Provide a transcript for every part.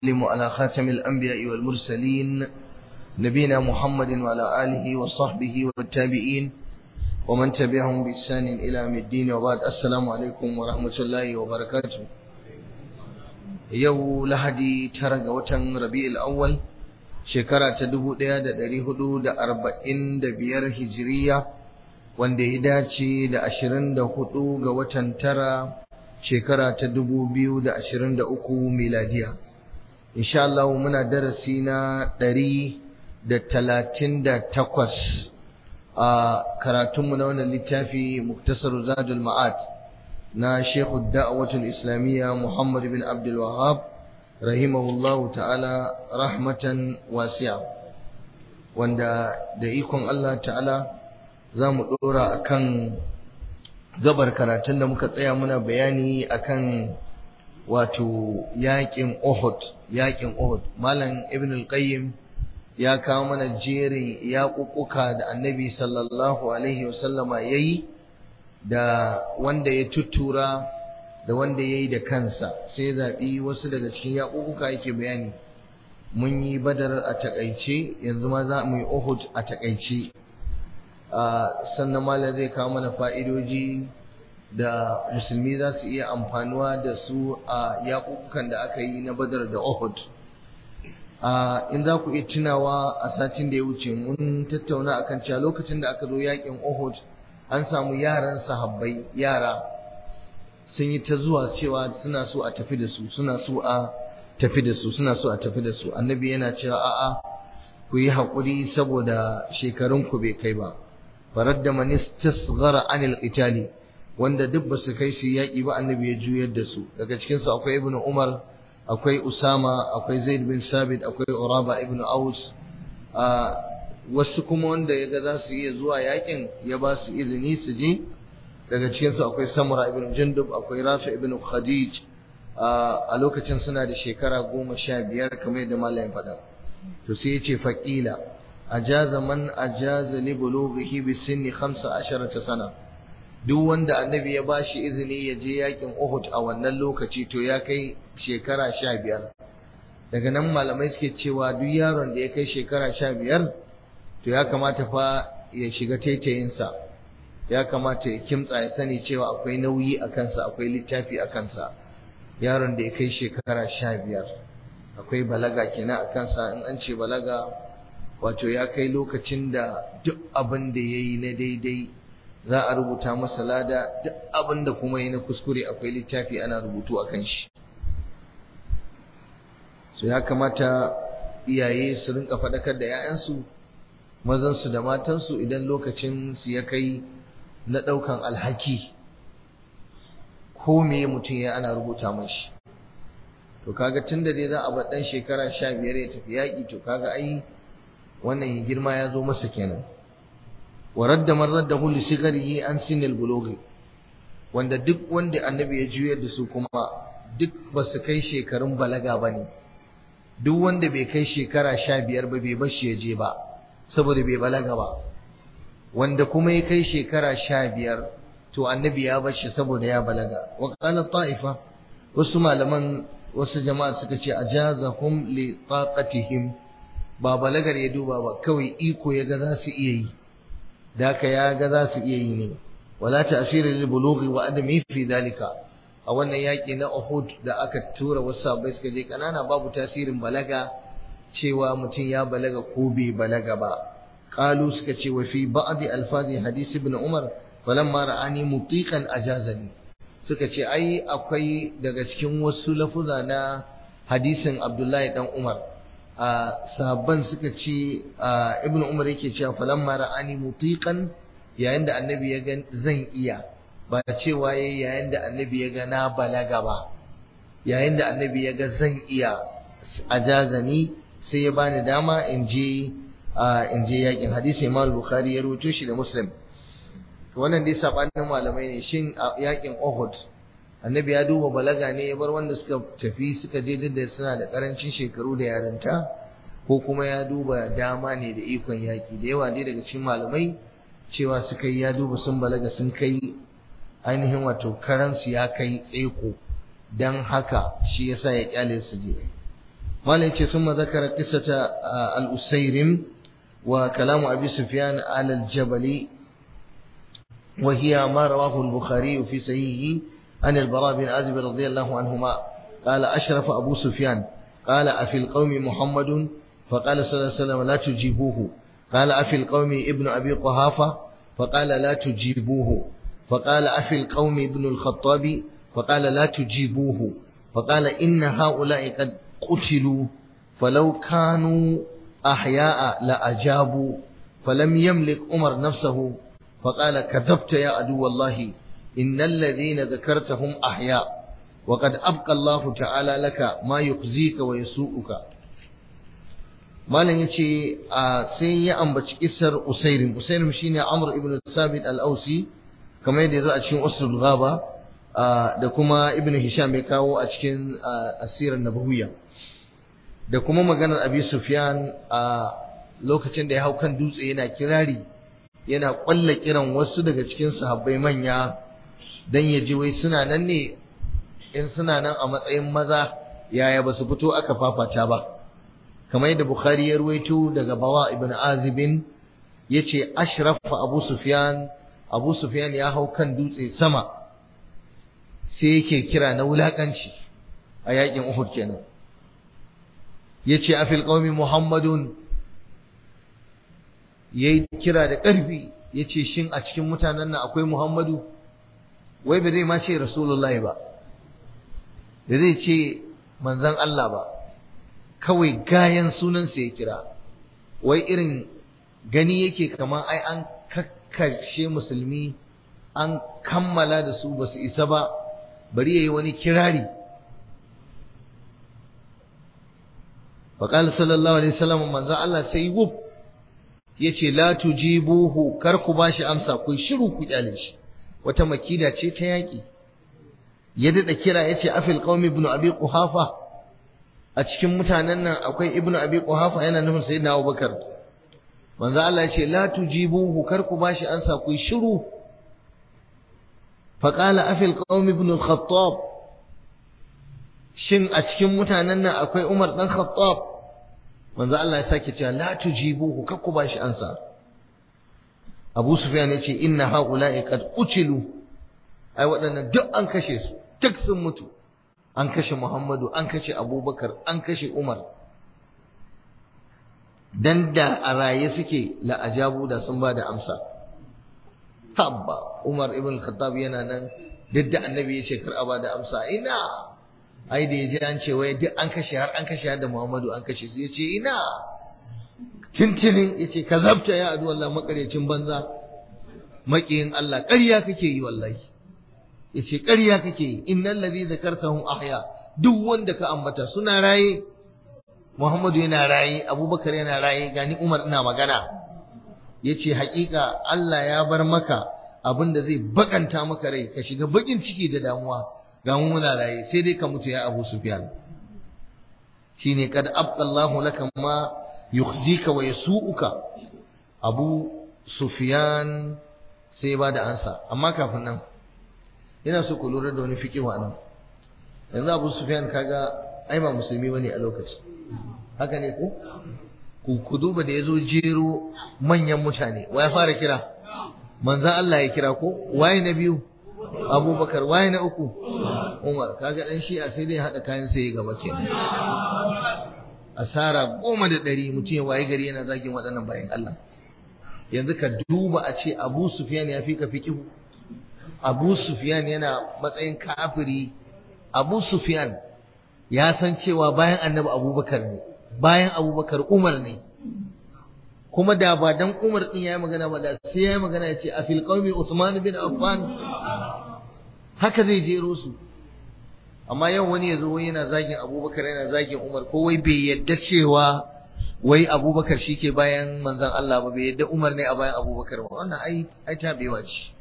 وسلم على خاتم الأنبياء والمرسلين نبينا محمد وعلى آله وصحبه والتابعين ومن تبعهم بإحسان إلى يوم الدين وبعد السلام عليكم ورحمة الله وبركاته يو لهدي ترق وتن ربيع الأول شكرا تدبو ديا دا داري هدو دا أربعين دا بيار هجرية wanda ya dace da ashirin da hudu ga watan tara shekara ta dubu biyu da ashirin da uku miladiya insha Allah muna darasi na ɗari da talatin da takwas a karatunmu na wannan littafi muktasar zadul ma'ad na shekhu da'awatul islamiyya muhammad bin abdul wahab rahimahullahu ta'ala rahmatan wasi'a wanda da ikon Allah ta'ala za mu ɗora a kan gabar karatun da muka tsaya muna bayani akan wato yaƙin Uhud yaƙin Uhud malam ibn al-qayyim ya kawo mana jerin yaƙuƙuka da annabi sallallahu alaihi wasallama yayi da wanda ya tuttura da wanda yayi da kansa sai zaɓi wasu daga cikin yaƙuƙuka yake bayani mun yi badar a takaice yanzu ma za mu yi Uhud a takaice sannan malam zai kawo mana fa'idoji da musulmi za su iya amfanuwa da su a yaƙuƙukan da aka yi na badar da Uhud. In za ku iya tunawa a satin da ya wuce mun tattauna akan cewa lokacin da aka zo yaƙin Uhud an samu yaran sahabbai yara sun yi ta zuwa cewa suna so a tafi da su suna so a tafi da su suna so a tafi da su annabi yana cewa a'a ku yi haƙuri saboda shekarunku bai kai ba faradda man istasghara anil qitali wanda duk ba su kai su yaƙi ba annabi ya juyar da su daga cikin su akwai ibnu umar akwai usama akwai zaid bin sabit akwai uraba ibnu aus wasu kuma wanda yaga za su iya zuwa yaƙin ya ba su izini su je daga cikin su akwai samura ibn jundub akwai rafi ibn khadij a lokacin suna da shekara goma sha biyar kamar yadda malamin faɗa to sai ya ce faƙila ajaza man ajaza li bulughihi bi sinni 15 sana duk wanda annabi ya bashi izini ya je yakin Uhud a wannan lokaci to ya kai shekara 15 daga nan malamai suke cewa duk yaron da ya kai shekara 15 to ya kamata fa ya shiga taitayinsa ya kamata ya kimtsa ya sani cewa akwai nauyi a kansa akwai littafi a kansa yaron da ya kai shekara 15 akwai balaga kenan a kansa in an ce balaga wato ya kai lokacin da duk abin da ya yi na daidai za a rubuta masa lada duk abin da kuma yi na kuskure akwai littafi ana rubutu a kan shi so ya kamata iyaye su rinka faɗakar da 'ya'yansu mazansu da matansu idan lokacin su ya kai na ɗaukan alhaki ko me mutum ya ana rubuta mashi to kaga tunda dai za a bar ɗan shekara sha biyar ya tafi yaƙi to kaga ai wannan girma ya zo masa kenan wa radda man raddahu li sigarihi an sinil bulughi wanda duk wanda annabi ya juyar da su kuma duk ba su kai shekarun balaga bane duk wanda bai kai shekara sha biyar ba bai bar shi ya je ba saboda bai balaga ba wanda kuma ya kai shekara sha biyar to annabi ya bar shi saboda ya balaga wa qala ta'ifa wasu malaman wasu jama'a suka ce ajazahum li taqatihim ba balagar ya duba ba kawai iko ya ga za su iya yi da haka ya ga za su iya yi ne wala ta'sirin lil bulughi wa adami fi dalika a wannan yaki na Uhud da aka tura wasu sahabbai suka je kanana babu tasirin balaga cewa mutum ya balaga ko bai balaga ba qalu suka ce wa fi ba'd alfazi hadisi ibn umar falamma ra'ani mutiqan ajazani suka ce ai akwai daga cikin wasu lafuza na hadisin Abdullahi dan Umar a sahabban suka ce ibnu umar yake cewa falamma ra'ani mutiqan yayin da annabi ya ga zan iya ba cewa yayi yayin da annabi ya ga na balaga ba yayin da annabi ya ga zan iya ajazani sai ya bani dama in je in je yakin hadisi Imam Bukhari ya rawaito shi da Muslim wannan dai sabanin malamai ne shin yakin Uhud annabi ya duba balaga ne ya bar wanda suka tafi suka je duk da suna da karancin shekaru da yarinta ko kuma ya duba dama ne da ikon yaki da yawa dai daga cikin malamai cewa suka yi ya duba sun balaga sun kai ainihin wato karansu ya kai tseko dan haka shi yasa ya kyale su je malam yace summa zakara qissata al-usayrim wa kalamu abi sufyan ala al-jabali وهي ما رواه البخاري في صحيحه عن البراء بن عازب رضي الله عنهما قال أشرف أبو سفيان قال أفي القوم محمد فقال صلى الله عليه وسلم لا تجيبوه قال أفي القوم ابن أبي قحافة فقال لا تجيبوه فقال أفي القوم ابن الخطاب فقال لا تجيبوه فقال إن هؤلاء قد قتلوا فلو كانوا أحياء لأجابوا فلم يملك عمر نفسه فقال كذبت يا عدو الله إن الذين ذكرتهم أحياء وقد أبقى الله تعالى لك ما يخزيك ويسوءك malam yace sai ya ambaci kisar usairim usairim shine amr ibn sabit al-ausi kamar yadda yazo a cikin usul ghaba da kuma ibn hisham ya kawo a cikin asirar nabawiyya da kuma maganar abi sufyan a lokacin da ya hau kan dutse yana kirari yana kwalla kiran wasu daga cikin sahabbai manya dan ya ji wai suna nan ne in suna nan a matsayin maza yaya ba su fito aka fafata ba kamar yadda Bukhari ya ruwaito daga Bawa ibn Azibin yace ashrafa Abu Sufyan Abu Sufyan ya hau kan dutse sama sai yake kira na wulakanci a yakin Uhud kenan yace afil qaumi Muhammadun yayi kira da ƙarfi yace shin a cikin mutanen nan akwai Muhammadu wai ba zai ma ce Rasulullahi ba da zai ce manzon Allah ba kawai gayan sunansa ya kira wai irin gani yake kamar ai an kakkashe musulmi an kammala da su ba su isa ba bari yayi wani kirari faqala sallallahu alaihi wasallam manzo Allah sai wuf yace la tujibuhu kar ku bashi amsa ku shiru ku kyale shi wata makida ce ta yaki ya dada kira yace afil qaumi ibn abi quhafa a cikin mutanen nan akwai ibnu abi quhafa yana nufin sayyidina abubakar manzo Allah ya ce la tujibuhu kar ku bashi ansa ku shiru fa qala afil qaum ibn al-khattab shin a cikin mutanen nan akwai umar dan khattab manzo Allah ya sake cewa la tujibuhu kar ku bashi ansa Abu Sufyan ya ce inna haula'i qad qutilu ai waɗannan duk an kashe su duk sun mutu an kashe Muhammadu an kashe Abubakar an kashe Umar dan da a raye suke la'ajabu da sun bada amsa tabba Umar ibn Khattab yana nan duk da annabi ya ce kar a bada amsa ina ai da yaji an ce wai duk an kashe har an kashe har da Muhammadu an kashe su yace ina tintinin yace kazabta ya adu wallahi makaryacin banza makiyin Allah ƙarya kake yi wallahi yace ƙarya kake yi innal ladhi zakartahum ahya duk wanda ka ambata suna raye Muhammadu yana raye Abubakar yana raye gani Umar ina magana yace haƙiƙa Allah ya bar maka abinda zai bakanta maka rai ka shiga bakin ciki da damuwa ga mu muna raye sai dai ka mutu ya Abu Sufyan shine kad abdallahu laka ma yukhzika wa yasuuka Abu Sufyan sai ba da ansa amma kafin nan yana so ku lura da wani fiqh nan yanzu Abu Sufyan kaga ai ba musulmi bane a lokaci haka ne ko ku ku duba da yazo jero manyan mutane wa ya fara kira manzon Allah ya kira ko waye na biyu Abubakar waye na uku Umar kaga dan shi'a sai dai hada kayan sai gaba kenan asara goma da ɗari mutum ya waye gari yana zagin waɗannan bayan Allah yanzu ka duba a ce Abu Sufyan ya fi ka fiqihu Abu Sufyan yana matsayin kafiri Abu Sufyan ya san cewa bayan Annabi Abubakar ne bayan Abubakar Umar ne kuma da ba dan Umar din yayi magana ba da sai yayi magana ya ce a fil qaumi Usman bin Affan haka zai jero su amma yau wani yazo wai yana zagin Abubakar yana zagin Umar ko wai bai yadda cewa wai Abubakar shike bayan manzon Allah ba bai yadda Umar ne a bayan Abubakar ba wannan ai ai tabewa ce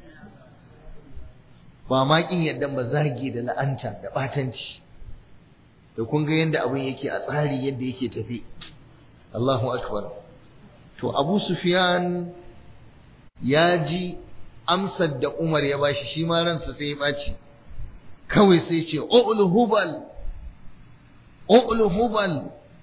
ba ma kin yadda ba zagi da la'anta da batanci da kun ga yanda abin yake a tsari yadda yake tafi Allahu akbar to Abu Sufyan ya ji amsar da Umar ya bashi shi ma ransa sai ya baci kawai sai ce ul hubal ul hubal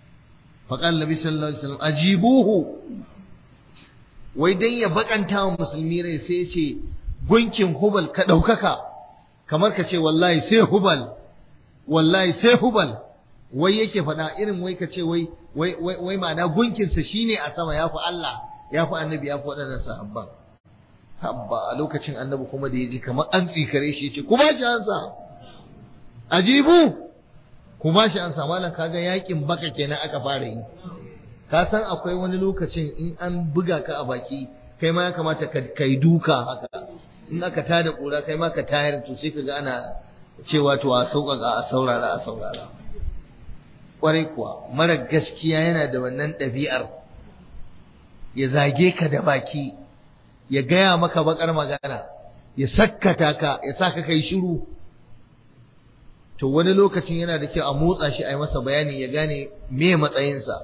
faqala nabi sallallahu alaihi wasallam ajibuhu wai dan ya bakanta wa musulmi rai sai ya ce gunkin hubal ka daukaka kamar ka ce wallahi sai hubal wallahi sai hubal wai yake faɗa irin wai ka ce wai wai wai ma'ana gunkinsa shine a sama ya fi Allah ya fi annabi ya fi waɗannan sahabban habba a lokacin annabi kuma da ya ji kamar an tsikare shi ce ku ba shi ansa ajibu ku ba shi ansa malam kaga yakin baka kenan aka fara yi ka san akwai wani lokacin in an buga ka a baki kai ma ya kamata ka yi duka haka in aka tada kura kai ma ka tayar to sai ka ga ana cewa to a sauƙaƙa a saurara a saurara ƙwarai kuwa mara gaskiya yana da wannan ɗabi'ar ya zage ka da baki ya gaya maka bakar magana ya sakkata ka ya sa ka kai shiru to wani lokacin yana da kyau a motsa shi a yi masa bayani ya gane me matsayinsa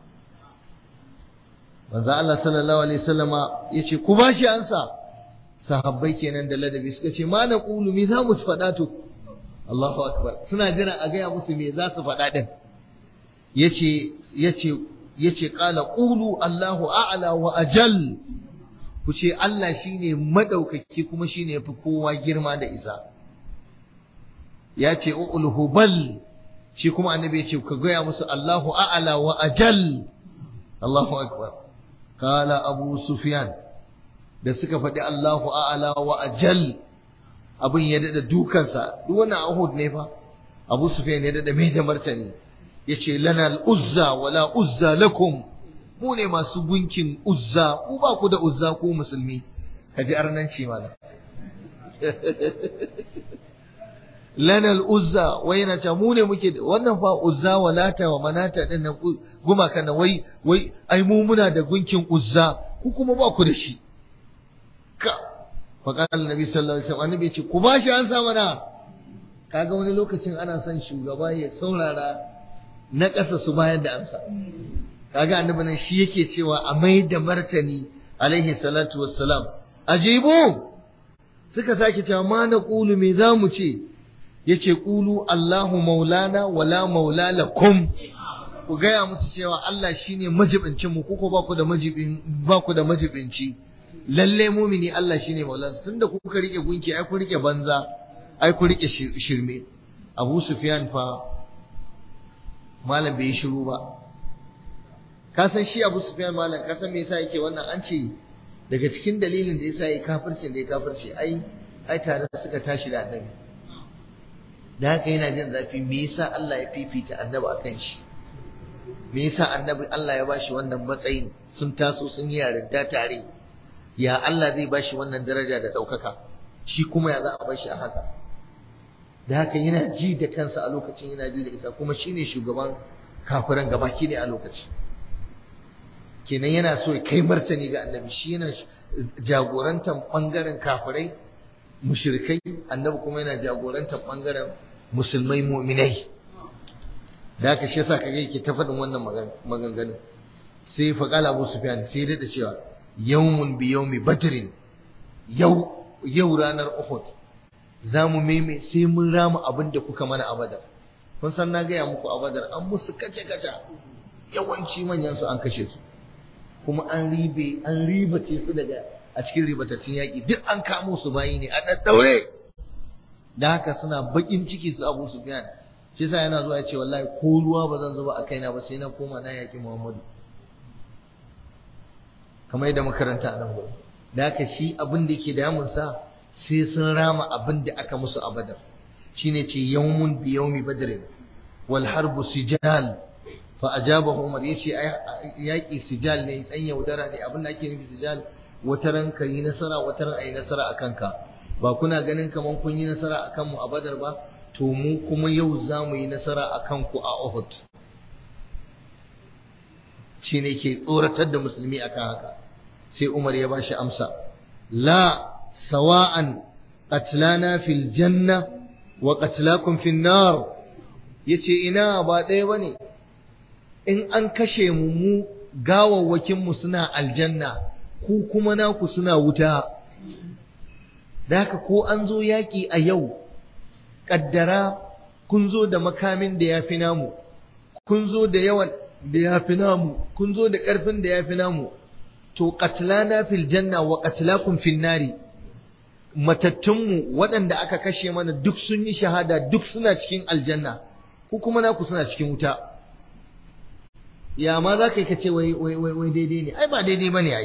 manzo Allah sallallahu alaihi wasallama yace ku ba shi ansa sahabbai kenan da ladabi suka ce ma na qulu me za mu faɗa to Allahu akbar suna jira a gaya musu me za su faɗa din yace yace yace qala qulu Allahu a'la wa ajal ku ce Allah shine madaukaki kuma shine yafi kowa girma da isa ya ce ul hubal shi kuma annabi ya ce ka gaya musu Allahu a'la wa ajal Allahu akbar qala abu sufyan da suka faɗi Allahu a'la wa ajal abin ya dada dukansa duk wannan ahud ne fa abu sufyan ya dada mai da martani yace lana al-uzza wala uzza lakum mu ne masu gunkin uzza ku ba ku da uzza ku musulmi kaji arnanci mana lana al-uzza wai yana ta mu ne muke wannan fa uzza walata wa manata din nan gumaka na wai wai ai mu muna da gunkin uzza ku kuma ba ku da shi ka faqala annabi sallallahu alaihi wasallam annabi ce ku ba shi an sa mana kaga wani lokacin ana son shugaba ya saurara na ƙasa su bayar da amsa kaga annabi nan shi yake cewa a mai da martani alaihi salatu wassalam ajibu suka sake cewa ma na qulu me zamu ce yace qulu Allahu maulana wala maula lakum ku gaya musu cewa Allah shine majibincin mu kuko ba ku da majibin ba ku da majibinci lalle mumini Allah shine maulansa tunda kuka rike gunki ai ku rike banza ai ku rike shirme Abu Sufyan fa malam bai shiru ba ka san shi Abu Sufyan malam ka san me yasa yake wannan an ce daga cikin dalilin da yasa yake kafircin da ya kafirce ai ai tare suka tashi da annabi da haka yana jin zafi me yasa Allah ya fifita annabi akan shi me yasa annabi Allah ya bashi wannan matsayin sun taso sun yi yarinta tare ya Allah zai bashi wannan daraja da ɗaukaka shi kuma ya za a bashi a haka da haka yana ji da kansa a lokacin yana ji da isa kuma shine shugaban kafiran gabaki ne a lokaci kenan yana so ya kai martani ga annabi shi yana jagorantar bangaren kafirai mushrikai annabi kuma yana jagorantar bangaren musulmai mu'minai da haka shi yasa kage yake ta faɗin wannan maganganun sai faqala Abu Sufyan sai da cewa yawmun bi yawmi badrin yau yau ranar Uhud zamu meme sai mun rama abin da kuka mana a Badar kun san na gaya muku a Badar an musu kace kace yawanci manyan su an kashe su kuma an ribe an ribace su daga a cikin ribatattun yaƙi duk an kamo su bayi ne a daddaure da haka suna bakin ciki su Abu Sufyan shi yasa yana zuwa ya ce wallahi ko ruwa ba zan zuba a kaina ba sai na koma na yaƙi Muhammadu kamar yadda makaranta a nan gurin da haka shi abin da yake damun sa sai sun rama abin da aka musu a Badar shine ce yawmun bi yawmi badr wal harbu sijal fa ajabahu Umar yace yaƙi sijal ne dan yaudara ne abin da ake nufi sijal wata ran ka yi nasara wata ran ayi nasara akan ka ba kuna ganin kaman kun yi nasara akan mu a Badar ba to mu kuma yau za mu yi nasara akan ku a Uhud shine ke tsoratar da musulmi akan haka sai Umar ya bashi amsa la sawa'an qatlana fil janna wa qatlakum fin nar yace ina ba ɗaya bane in an kashe mu mu gawawwakin mu suna aljanna ku kuma naku suna wuta da haka ko an zo yaƙi a yau ƙaddara kun zo da makamin da ya fi namu kun zo da yawan da ya fi namu kun zo da ƙarfin da ya fi namu to qatlana fil janna wa qatlakum fil nari matattunmu waɗanda aka kashe mana duk sun yi shahada duk suna cikin aljanna ku kuma naku suna cikin wuta ya ma za ka yi ka ce wai wai wai daidai ne ai ba daidai ba ne ai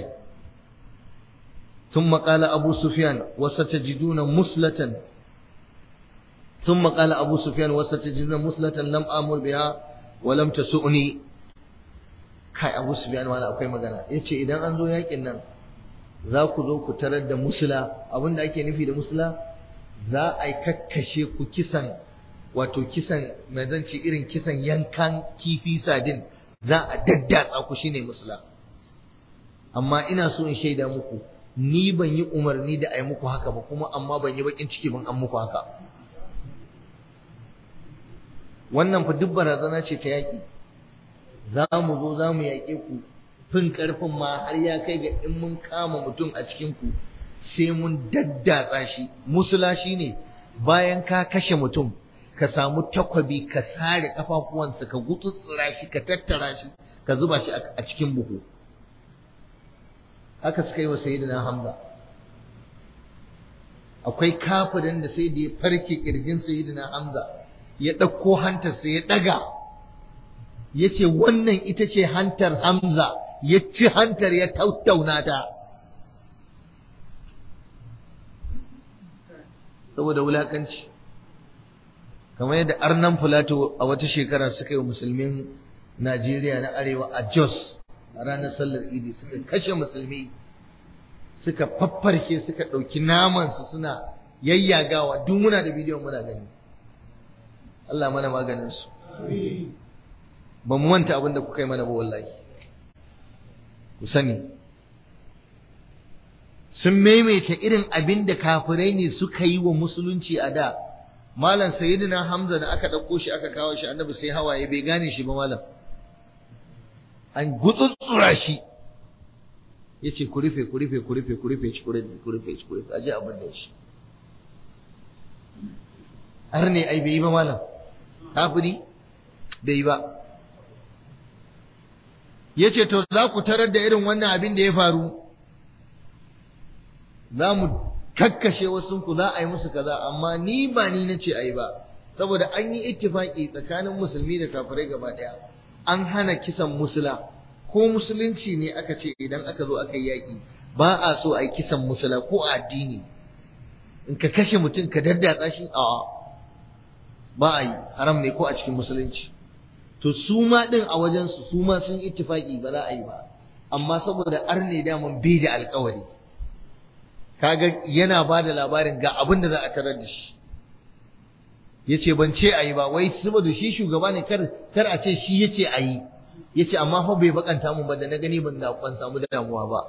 ثم قال أبو سفيان وستجدون مسلة ثم قال أبو سفيان وستجدون مسلة لم آمر بها ولم تسؤني kai Abu Sufyan wala akwai magana yace idan an zo yakin nan za ku zo ku tarar da musula abinda ake nufi da musula za a kakkashe ku kisan wato kisan mai zanci irin kisan yankan kifi sadin za a daddatsa ku shine musula amma ina so in shaida muku ni ban yi umarni da a yi muku haka ba kuma amma ban yi bakin ciki ban an muku haka wannan fa duk barazana ce ta yaƙi za mu zo za mu yaƙe ku fin ƙarfin ma har ya kai ga in mun kama mutum a cikin ku sai mun daddatsa shi musula shi ne bayan ka kashe mutum ka samu takwabi ka sare kafafuwansa ka gutsutsura shi ka tattara shi ka zuba shi a cikin buhu haka suka yi wa sayyidina Hamza akwai kafirin da sai da ya farke kirjin sayyidina Hamza ya ɗauko hantarsa ya ɗaga ya ce wannan ita ce hantar Hamza ya ci hantar ya tattauna ta saboda wulakanci kamar yadda arnan fulato a wata shekara suka yi wa musulmin Najeriya na arewa a Jos a ranar sallar idi suka kashe musulmi suka faffarke suka ɗauki namansu suna yayyagawa duk muna da bidiyon muna gani Allah mana maganinsu ba mu manta abin da kuka yi mana ba wallahi ku sani sun maimaita irin abin da kafirai ne suka yi wa musulunci a da malam sayyidina hamza da aka ɗauko shi aka kawo shi annabi sai hawaye bai gane shi ba malam an gutsutsura shi ya ce ku rufe ku rufe ku rufe ku rufe shi ku rufe ku rufe shi ku rufe aje abin da shi har ne ai bai yi ba malam kafiri bai yi ba ya ce to za ku tarar da irin wannan abin da ya faru za mu kakkashe wasu ku za a yi musu kaza amma ni ba ni na ce a yi ba saboda an yi ittifaki tsakanin musulmi da kafirai gaba ɗaya an hana kisan musula ko musulunci ne aka ce idan aka zo aka yi yaƙi ba a so a yi kisan musula ko a addini in ka kashe mutum ka daddatsa shi a ba a yi haram ne ko a cikin musulunci to su ma din a wajensu su ma sun ittifaki ba za a yi ba amma saboda arne daman bai da alkawari kaga yana ba da labarin ga abin da za a tarar da shi ya ce ban ce a yi ba wai saboda shi shugaba ne kar kar a ce shi ya ce a yi ya ce amma fa bai bakanta mu ba da na gani ban da ban samu damuwa ba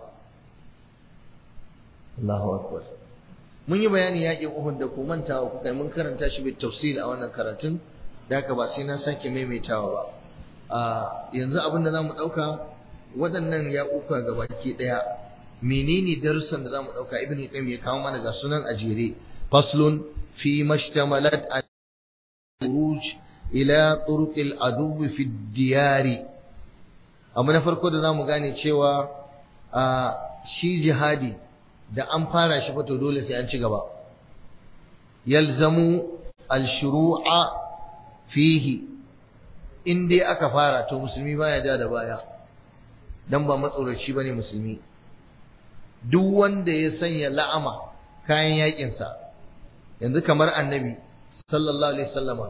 Allahu akbar mun yi bayani yaƙin Uhud da ku mantawa kuka mun karanta shi bi tafsil a wannan karatun da haka ba sai na sake maimaitawa ba a yanzu abin da zamu dauka waɗannan yaƙuka gabaki ɗaya menene darussan da zamu dauka ibnu qayyim ya kawo mana ga sunan ajire faslun fi mashtamalat al-khuruj ila turuq al-adu fi diyari amma na farko da zamu gane cewa a shi jihadi da an fara shi fa to dole sai an ci gaba yalzamu al-shuru'a fihi in dai aka fara to musulmi baya ja da baya dan ba matsoraci bane musulmi duk wanda ya sanya la'ama kayan yakin sa yanzu kamar annabi sallallahu alaihi wasallama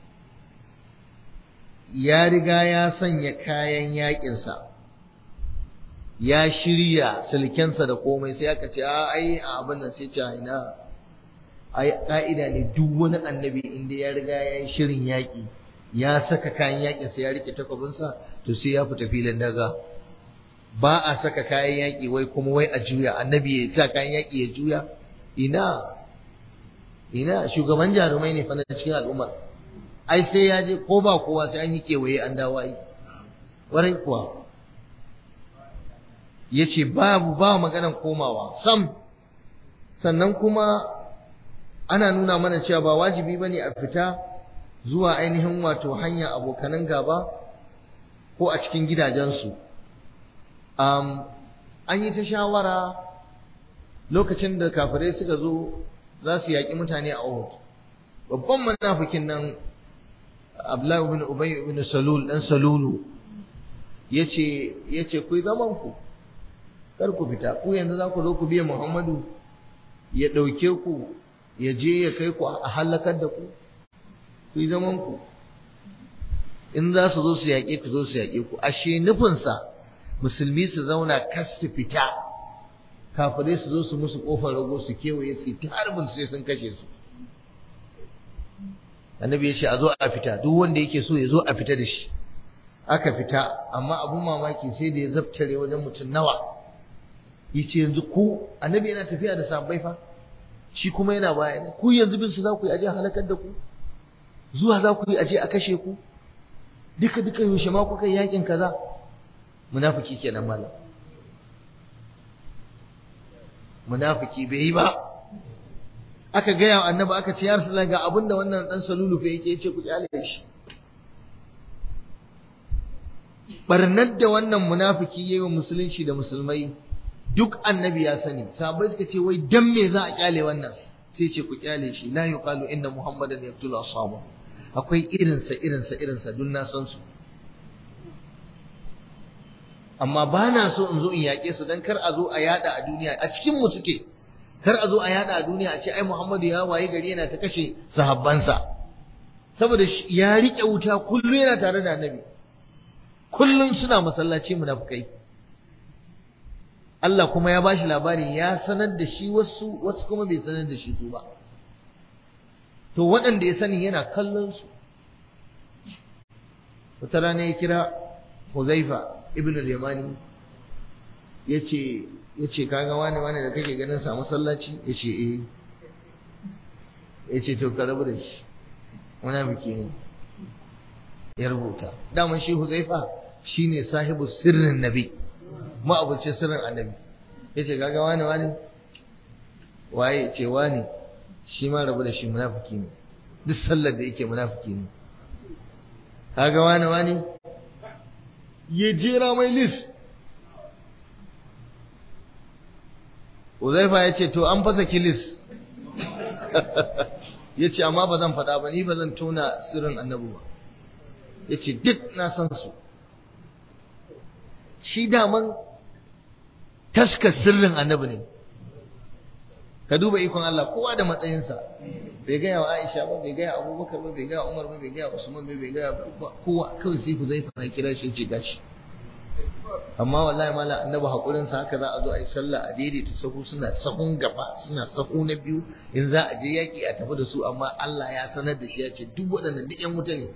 ya riga ya sanya kayan yakin sa ya shirya silkensa da komai sai aka ce a ai abin nan sai ce ina ai ka'ida ne duk wani annabi inda ya riga ya yi shirin yaƙi ya saka kayan yaƙin sa ya rike takwabinsa to sai ya fita filin daga ba a saka kayan yaƙi wai kuma wai a juya annabi ya sa kayan yaƙi ya juya ina ina shugaban jarumai ne fa na cikin al'umma ai sai ya je ko ba kowa sai an yi kewaye an dawo ai warai kuwa yace babu ba maganan komawa sam sannan kuma ana nuna mana cewa ba wajibi bane a fita zuwa ainihin wato hanya abokanan gaba ko a cikin gidajensu an yi ta shawara lokacin da kafirai suka zo za su yaƙi mutane a Uhud babban munafikin nan Abdullahi ibn Ubay ibn Salul dan Salulu yace yace ku zaman ku kar ku fita ku yanzu za ku zo ku biya Muhammadu ya dauke ku ya je ya kai ku a halakar da ku ku zaman ku in za su zo su yaƙe ku zo su yaƙe ku ashe nufinsa musulmi su zauna kas su fita kafirai su zo su musu kofar rago su kewaye su ta harbin sai sun kashe su annabi ya ce a zo a fita duk wanda yake so ya zo a fita da shi aka fita amma abun mamaki sai da ya zabtare wajen mutum nawa yace yanzu ku annabi yana tafiya da sabbai fa shi kuma yana baya ne ku yanzu bin su za ku yi aje halakar da ku zuwa za ku yi aje a kashe ku duka duka yaushe ma kuka yakin kaza munafiki kenan malam munafiki bai yi ba aka gaya wa annabi aka ce ya rasulullah ga abinda wannan dan salulu fa yake yace ku kyale shi barnar da wannan munafiki yayi wa musulunci da musulmai duk annabi ya sani sahabbai suka ce wai dan me za a kyale wannan sai ce ku kyale shi la yuqalu inna muhammadan yaqtulu ashabahu akwai irinsa irinsa irinsa duk na san su amma ba na so in zo in yaƙe su don kar a zo a yada a duniya a cikin mu suke kar a zo a yada a duniya a ce ai Muhammadu ya waye gari yana ta kashe sahabbansa saboda ya rike wuta kullum yana tare da annabi kullum suna masallaci munafukai Allah kuma ya bashi labari ya sanar da shi wasu wasu kuma bai sanar da shi su ba to waɗanda ya sani yana kallon su wata rana ya kira Huzaifa ibn al-Yamani yace yace kaga wani wani da kake ganin sa masallaci yace eh yace to ka rabu da shi munafiki ne ya rubuta daman shi Huzaifa shine sahibu sirrin nabi ma'abucin sirrin annabi yace kaga wani wani waye ce wani shi ma rabu da shi munafiki ne duk sallar da yake munafiki ne kaga wani wani ya jera mai list Uzaifa ya ce to an fasa kilis ya ce amma ba zan faɗa ba ni ba zan tona sirrin annabi ba ya ce duk na san su shi daman taska sirrin annabi ne ka duba ikon Allah kowa da matsayinsa bai gaya wa Aisha ba bai gaya Abubakar ba bai gaya Umar ba bai gaya Usman ba bai gaya kowa kawai sai Huzaifa ya kira shi ce gashi amma wallahi mala annabi hakurin sa haka za a zo a yi sallah a daidaita sahu suna sahun gaba suna sahu na biyu in za a je yaki a tafi da su amma Allah ya sanar da shi ya ce duk waɗannan duk ƴan wuta ne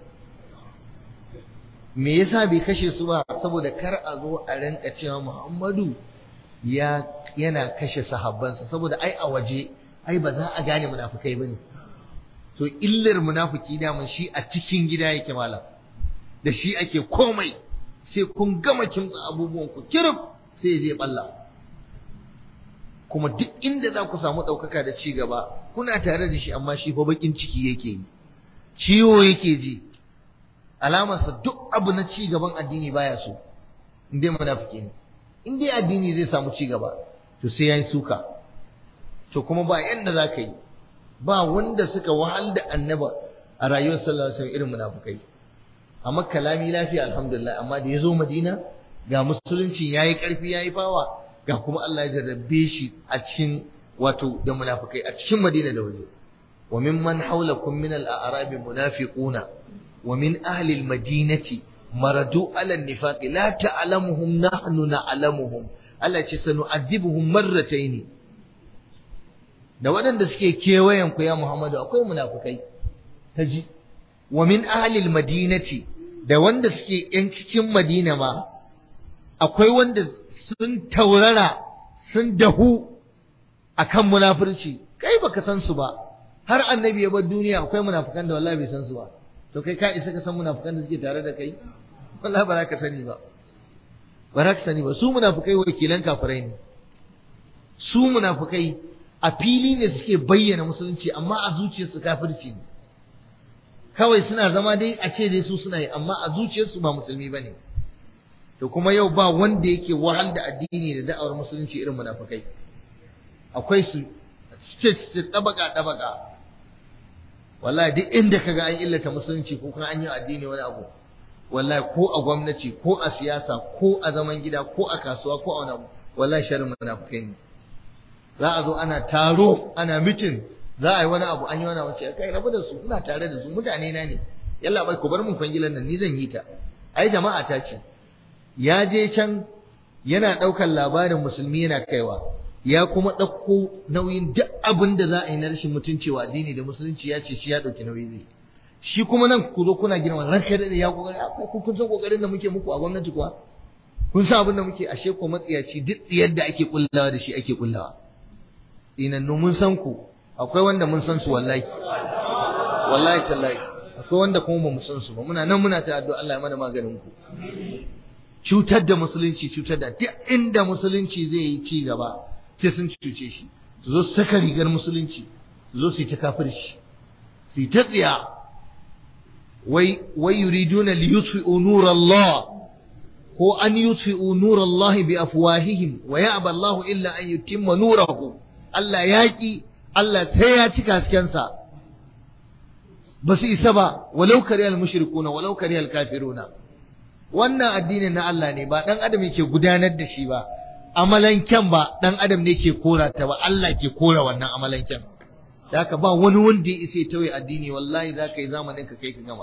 me yasa bai kashe su ba saboda kar a zo a rinka cewa Muhammadu ya yana kashe sahabbansa saboda ai a waje ai ba za a gane munafukai bane to illar munafiki daman shi a cikin gida yake malam da shi ake komai sai kun gama kimtsa abubuwan ku kirif sai je balla kuma duk inda za ku samu ɗaukaka da ci gaba kuna tare da shi amma shi fa bakin ciki yake yi ciwo yake ji alamarsa duk abu na ci gaban addini baya so in dai munafiki ne in dai addini zai samu ci gaba to sai yayi suka to kuma ba yanda za ka yi ba wanda suka wahal da annaba a rayuwar sallallahu alaihi wasallam irin munafikai a makka lami lafiya alhamdulillah amma da ya zo madina ga musulunci yayi karfi yayi fawa ga kuma Allah ya jarrabe shi a cikin wato da munafikai a cikin madina da waje wa mimman hawlakum min al-a'rabi munafiquna wa min ahli al-madinati maradu ala nifaqi la ta'lamuhum nahnu na'lamuhum Allah ce sanu'adibuhum marratayn da waɗanda suke kewayen ku ya Muhammadu akwai munafukai taji wa min ahli madinati da wanda suke yan cikin Madina ma akwai wanda sun taurara sun dahu akan munafurci kai baka san su ba har annabi ya bar duniya akwai munafukan da wallahi bai san su ba to kai ka isa ka san munafukan da suke tare da kai wallahi ba za ka sani ba ba za ka sani ba su munafukai wakilan kafirai ne su munafukai a fili ne suke bayyana musulunci amma a zuciyarsu kafirci ne kawai suna zama dai a ce dai su suna yi amma a zuciyarsu ba musulmi ba ne to kuma yau ba wanda yake wahal da addini da da'awar musulunci irin munafikai akwai su state state tabaka tabaka wallahi duk inda kaga an illata musulunci ko kuma an yi addini wani abu wallahi ko a gwamnati ko a siyasa ko a zaman gida ko a kasuwa ko a wani abu wallahi sharrin munafikai ne za a zo ana taro ana mitin za a yi wani abu an yi wani abu ce kai rabu da su ina tare da su mutane na ne yalla bai ku bar mun kwangilan nan ni zan yi ta ai jama'a ta ce ya je can yana ɗaukar labarin musulmi yana kaiwa ya kuma ɗauko nauyin duk abin da za a yi na rashin mutunci wa addini da musulunci ya ce shi ya ɗauki nauyi zai shi kuma nan ku zo kuna girma ranka da ya kokari akwai ku kun san kokarin da muke muku a gwamnati kuwa kun san abin da muke ashe ko matsiyaci duk tsiyar da ake kullawa da shi ake kullawa tsinannu mun san ku akwai wanda mun san su wallahi wallahi tallahi akwai wanda kuma ba mu san su ba muna nan muna ta addu'a Allah ya mana maganin ku cutar da musulunci cutar da duk inda musulunci zai yi ci gaba sai sun cuce shi su zo su saka rigar musulunci su zo su yi ta kafirci su yi ta tsiya wai wai yuriduna li yutfi'u nurallah ko an yutfi'u nurallah bi afwahihim wa ya'ba Allah illa an yutimma nurahu Allah yaki Allah sai ya cika hasken sa ba su isa ba walau kariyal mushrikuna walau kariyal kafiruna wannan addinin na Allah ne ba dan adam yake gudanar da shi ba amalanken ba dan adam ne ke kora ta ba Allah ke kora wannan amalanken da haka ba wani wanda ya isa ya tauye addini wallahi za ka yi zamanin ka kai ka gama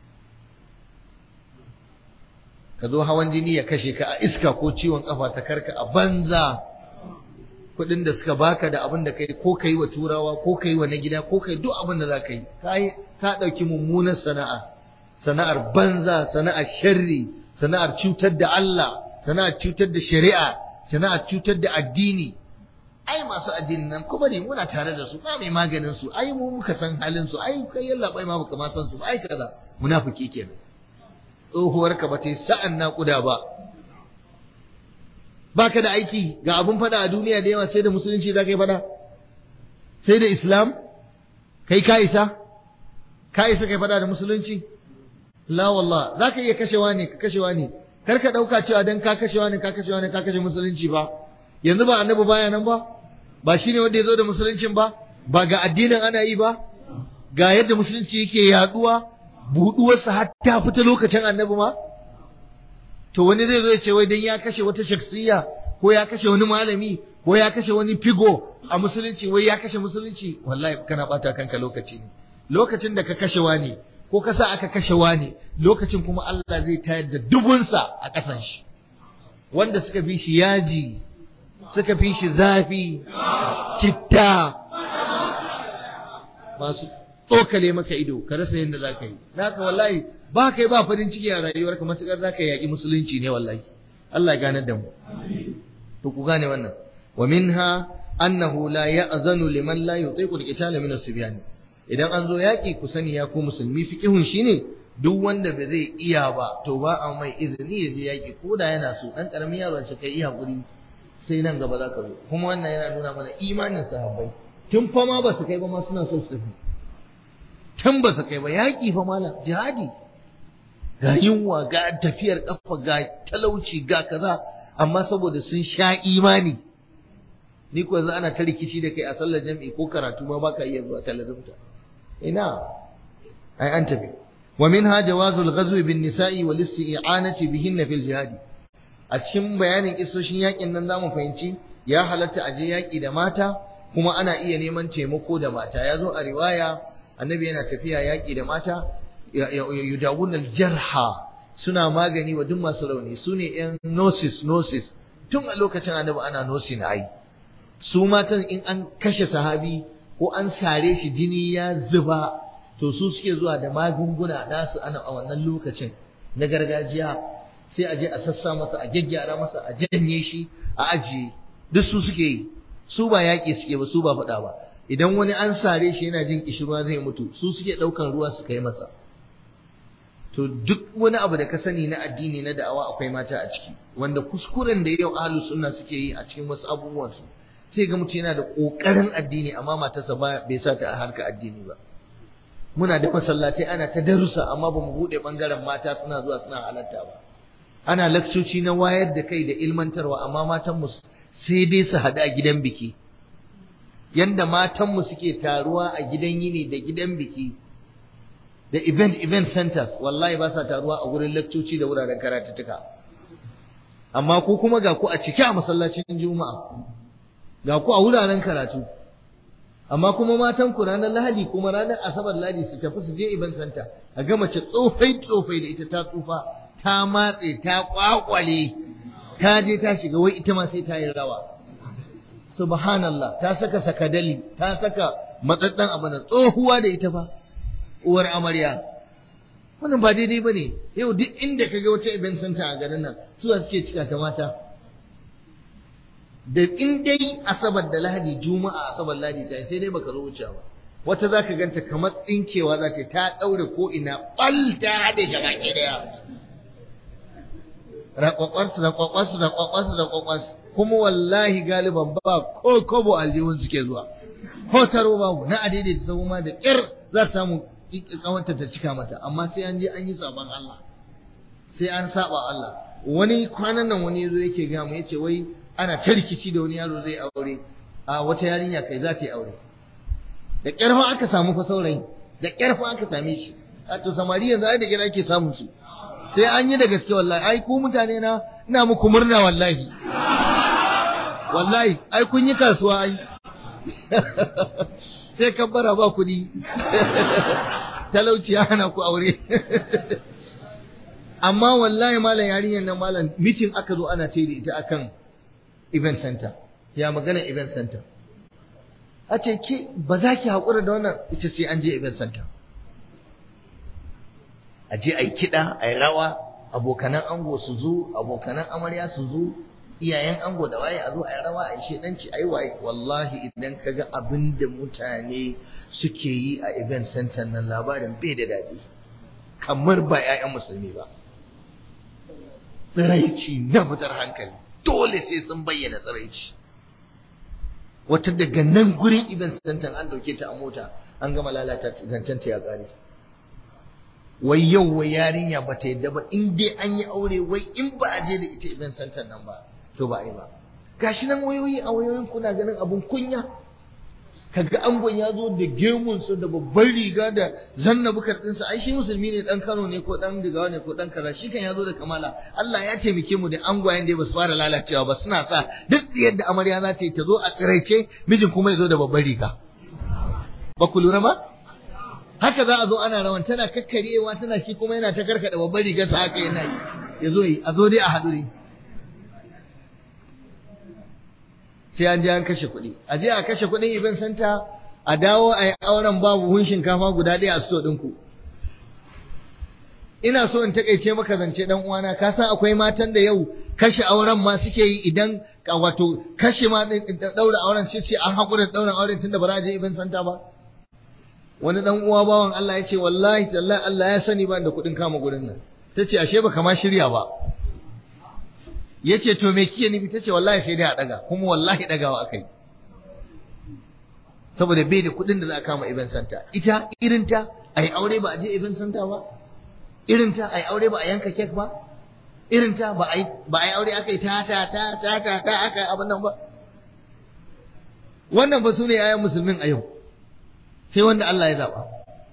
ka zo hawan jini ya kashe ka a iska ko ciwon kafa ta karka a banza kuɗin da suka baka da abin da kai ko kai wa turawa ko kai wa na gida ko kai duk abin da za ka yi ka ɗauki mummunar sana'a sana'ar banza sana'ar sharri sana'ar cutar da Allah sana'ar cutar da shari'a sana'ar cutar da addini ai masu addinin nan kuma ne muna tare da su ba mai maganin su ai mu muka san halin su ai kai yalla bai ma baka ma san su ai kaza munafiki kenan tsohuwar ka bata sa'an naƙuda ba baka da aiki ga abun fada a duniya da yawa sai da musulunci za ka yi fada sai da islam kai ka isa ka isa kai fada da musulunci la wallah za ka iya kashewa ne ka kashewa ne kar ka ɗauka cewa dan ka kashewa ne ka kashewa ne ka kashe musulunci ba yanzu ba annabi baya nan ba ba shi ne wanda ya zo da musuluncin ba ba ga addinin ana yi ba ga yadda musulunci yake yaduwa buɗuwarsa har ta fita lokacin annabi ma to wani zai zo ya ce wai dan ya kashe wata shaksiya ko ya kashe wani malami ko ya kashe wani figo a musulunci wai ya kashe musulunci wallahi kana bata kanka lokaci ne lokacin da ka kashe wani ko ka sa aka kashe wani lokacin kuma Allah zai tayar da dubunsa a ƙasan shi wanda suka fi shi yaji suka fi shi zafi citta masu tsokale maka ido ka rasa yadda za ka yi naka wallahi ba kai ba farin ciki a rayuwarka matukar za ka yaƙi musulunci ne wallahi Allah ya ganar da mu to ku gane wannan wa minha annahu la ya'zanu liman la yutiqu al-qitala min as-sibyan idan an zo yaƙi ku sani ya ku musulmi fiqihun shine duk wanda ba zai iya ba to ba a mai izini ya je yaƙi ko da yana so dan karamin yaron shi kai iya hakuri sai nan gaba za ka zo kuma wannan yana nuna mana imanin sahabbai tun fa ma ba su kai ba ma suna so su tafi tun ba su kai ba yaƙi fa malam jihadi ga yunwa ga tafiyar kafa ga talauci ga kaza amma saboda sun sha imani ni ko yanzu ana ta rikici da kai a sallar jami'i ko karatu ma baka iya zuwa talazumta ina ai an tafi wa minha jawazul ghazwi bin nisa'i wal isti'anati bihinna fil jihadi a cikin bayanin kisoshin yakin nan zamu fahimci ya halatta aje yaki da mata kuma ana iya neman taimako da mata ya zo a riwaya annabi yana tafiya yaki da mata yudawun aljarha suna magani wa duk masu rauni su ne yan nosis nosis tun a lokacin annabi ana nosi na ai su matan in an kashe sahabi ko an sare shi jini ya zuba to su suke zuwa da magunguna nasu ana a wannan lokacin na gargajiya sai a je a sassa masa a gyaggyara masa a janye shi a ajiye duk su suke yi su ba yaƙi suke ba su ba faɗa ba idan wani an sare shi yana jin kishirwa zai mutu su suke ɗaukan ruwa su kai masa to duk wani abu da ka sani na addini na da'awa akwai mata a ciki wanda kuskuren da yau ahlus sunna suke yi a cikin wasu abubuwan su sai ga mutum yana da kokarin addini amma matarsa ba bai sa ta a harka addini ba muna da masallatai ana ta darussa amma ba mu bude bangaren mata suna zuwa suna halatta ba ana lakcoci na wayar da kai da ilmantarwa amma matanmu sai dai su haɗu a gidan biki yanda matanmu suke taruwa a gidan yini da gidan biki da event event centers wallahi ba sa taruwa a wurin lakcoci da wuraren karatuttuka amma ku kuma ga ku a cike a masallacin juma'a ga ku a wuraren karatu amma kuma matan ku ranar lahadi kuma ranar asabar lahadi su tafi su je event center a ga mace tsofai tsofai da ita ta tsufa ta matse ta kwakwale ta je ta shiga wai ita ma sai ta yi rawa subhanallah ta saka sakadali ta saka matsatsan abu na tsohuwa da ita fa uwar amarya wannan ba daidai bane yau duk inda kaga wata event center a garin nan suwa suke cika ta mata da in dai asabar da lahadi juma'a asabar lahadi ta sai dai baka zo wuce ba wata zaka ganta kamar tsinkewa za ta ta daure ko ina bal ta hade gaba ki daya rakwakwas rakwakwas rakwakwas rakwakwas kuma wallahi galiban ba ko kobo aljihun suke zuwa ko taro babu na adede ta samu ma da kyar za ta samu kawanta ta cika mata amma sai an je an yi saban Allah sai an saba Allah wani kwanan nan wani yazo yake ga mu yace wai ana ta rikici da wani yaro zai aure a wata yarinya kai za ta yi aure da kyar fa aka samu fa saurayi da kyar fa aka same shi a to samari yanzu ai da kyar ake samun su sai an yi da gaske wallahi ai ku mutane na ina muku murna wallahi wallahi ai kun yi kasuwa ai sai kabbara ba kuɗi talauci ya hana ku aure amma wallahi malam yarinyar nan malam mitin aka zo ana ce da ita akan event center ya magana event center a ce ki ba za ki haƙura da wannan ita sai an je event center a je a yi kiɗa a yi rawa abokanan ango su zo abokanan amarya su zo iyayen ango da waye a zo a yi rawa a yi shedanci a yi waye wallahi idan ka ga abin da mutane suke yi a event center nan labarin bai da daɗi kamar ba 'ya'yan musulmi ba tsiraici na fitar hankali dole sai sun bayyana tsiraici wata daga nan gurin event center an dauke ta a mota an gama lalata zancen ta ya ƙare wai yau wai yarinya ba ta yadda ba in dai an yi aure wai in ba a je da ita event center nan ba to ba a yi ba gashi nan wayoyi a wayoyin kuna ganin abun kunya kaga angon ya zo da gemunsa da babban riga da zanna bukar ɗinsa ai shi musulmi ne dan Kano ne ko dan Jigawa ne ko dan kaza shi kan ya zo da kamala Allah ya taimake mu da angwayen da ba su fara lalacewa ba suna sa duk yadda amarya za ta yi ta zo a tsiraice mijin kuma ya zo da babban riga ba ku lura ba haka za a zo ana rawan tana kakkarewa tana shi kuma yana ta karkada babban rigarsa haka yana yi ya zo yi a zo dai a haɗu ne sai an je an kashe kuɗi a je a kashe kuɗin ibn santa a dawo a yi auren babu hun shinkafa guda ɗaya a sto ɗinku ina so in takaice maka zance dan uwana ka san akwai matan da yau kashe auren ma suke yi idan wato kashe ma daura auren sai sai an haƙura da daura auren tunda ba za a je ibn santa ba wani dan uwa bawan Allah ya ce wallahi tallahi Allah ya sani ba da kuɗin kama gurin nan tace ashe baka ma shirya ba yace to me kike nufi tace wallahi sai dai a daga kuma wallahi dagawa akai saboda bai da kuɗin da za a kama event center ita irinta ai aure ba a je event center ba irinta ai aure ba a yanka cake ba irinta ba ai ba ai aure akai ta ta ta ta ta ta aka abin nan ba wannan ba su ne ayan musulmin a yau sai wanda Allah ya zaba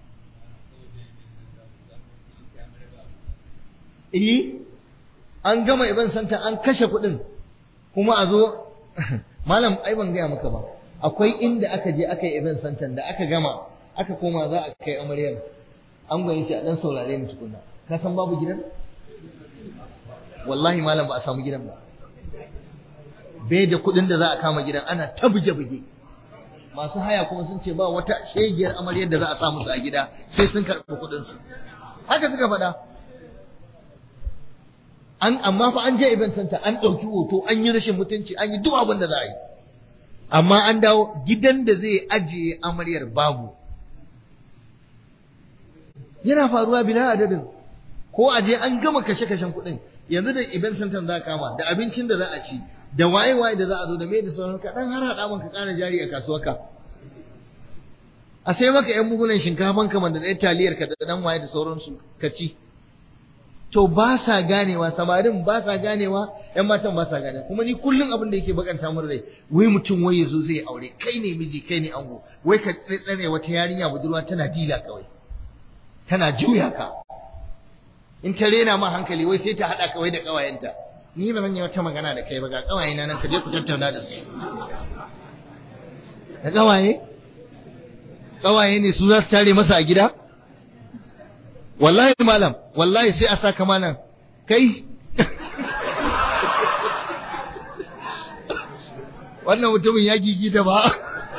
eh an gama event center an kashe kuɗin kuma a zo malam ai ban gaya maka ba akwai inda aka je aka yi event center da aka gama aka koma za a kai amaryar an gwaye shi a dan saurare mu tukunna ka san babu gidan wallahi malam ba a samu gidan ba bai da kuɗin da za a kama gidan ana ta buge-buge masu haya kuma sun ce ba wata shegiyar amaryar da za a sa musu a gida sai sun karɓi kuɗinsu haka suka faɗa an amma fa an je event center an ɗauki hoto an yi rashin mutunci an yi duk abin da za a yi amma an dawo gidan da zai ajiye amaryar babu yana faruwa bila adadin ko a je an gama kashe-kashen kuɗin yanzu da event center za kama da abincin da za a ci da waye-waye da za a zo da mai da sauran ka dan har haɗa maka ƙara jari a kasuwarka a sai maka yan buhunan shinkafan kamar da ɗaya taliyar ka da ɗan waye da sauransu ka ci to to ba sa ganewa samarin ba sa ganewa yan matan ba sa ganewa kuma ni kullum abin da yake bakanta mun rai wai mutum wai yazo zai aure kai ne miji kai ne ango wai ka tsare wata yarinya budurwa tana dila kawai tana juya ka in ta rena ma hankali wai sai ta hada kawai da kawayenta ni ba zan yi wata magana da kai ba ga kawayena nan ka je ku tattauna da su da kawaye kawaye ne su za su tare masa a gida wallahi malam wallahi sai a saka malam kai wannan mutumin ya gigita ba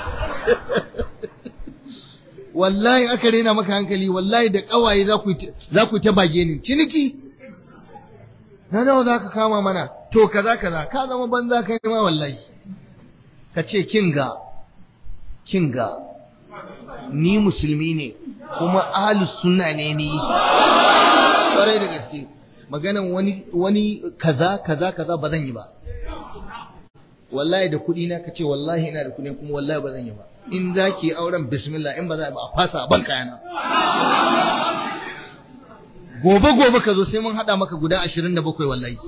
wallahi aka rena maka hankali wallahi da kawaye za ku za ku ta bage ni ciniki na nawa za ka kama mana to kaza kaza ka zama banza kai ma wallahi ka ce kinga kinga ni musulmi ne kuma ahlus sunna ne ni kwarai da gaske maganan wani wani kaza kaza kaza ba zan yi ba wallahi da kuɗi na kace wallahi ina da kuɗi kuma wallahi ba zan yi ba in zaki auren bismillah in ba za ba a fasa ban kayana gobe gobe ka zo sai mun hada maka guda 27 wallahi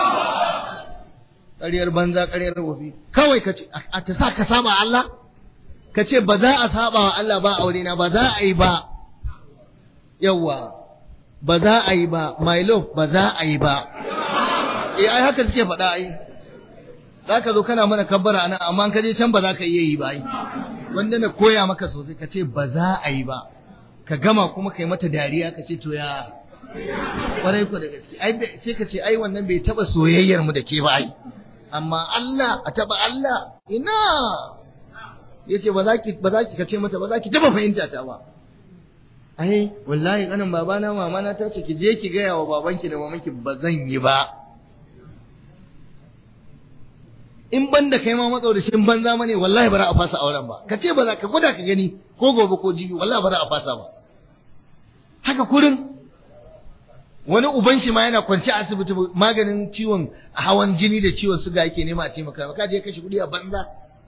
ƙaryar banza ƙaryar wofi kawai ka ce a ta sa ka saba Allah ka ce ba za a saba wa Allah ba aure na ba za a yi ba yawa ba za a yi ba my love ba za a yi ba eh ai haka suke faɗa ai za ka zo kana mana kabbara anan amma ka je can ba za ka iya yi ba ai wanda na koya maka sosai ka ce ba za a yi ba ka gama kuma ka yi mata dariya ka ce to ya kwarai ku da gaske ai sai ka ce ai wannan bai taba soyayyar mu da ke ba ai amma Allah a taba Allah ina yace ba za ki ba za ki kace mata ba za ki taba fahimta ta ba ai wallahi kanin babana mama na ta ce ki je ki gaya wa babanki da mamanki ba zan yi ba in ban da kai ma matsau da shin banza mane wallahi ba za a fasa auren ba ka ce ba za ka gwada ka gani ko gobe ko jibi wallahi ba za a fasa ba haka kurin wani uban shi ma yana kwance a asibiti maganin ciwon hawan jini da ciwon suga yake nema a taimaka ka je kashe kuɗi a banza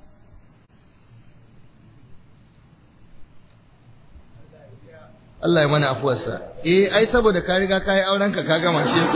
Allah ya mana afuwarsa eh ai saboda ka riga ka yi auren ka ka gama shi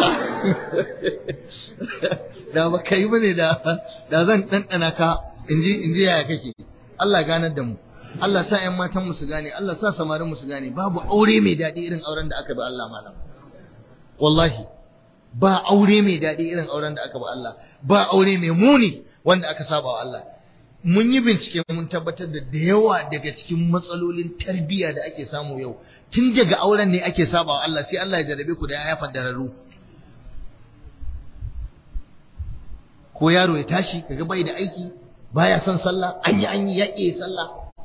da ba kai bane da da zan dandana ka inji inji yaya kake Allah ganar da mu Allah sa ƴan matan mu su gane Allah sa samarin mu su gane babu aure mai daɗi irin auren da aka bi Allah malam wallahi ba aure mai daɗi irin auren da aka bi Allah ba aure mai muni wanda aka saba wa Allah mun yi bincike mun tabbatar da da yawa daga cikin matsalolin tarbiyya da ake samu yau tun daga auren ne ake saba wa Allah sai Allah ya jarabe ku da ya fadararru ko yaro ya tashi kaga bai da aiki baya son sallah an yi an yi ya iya sallah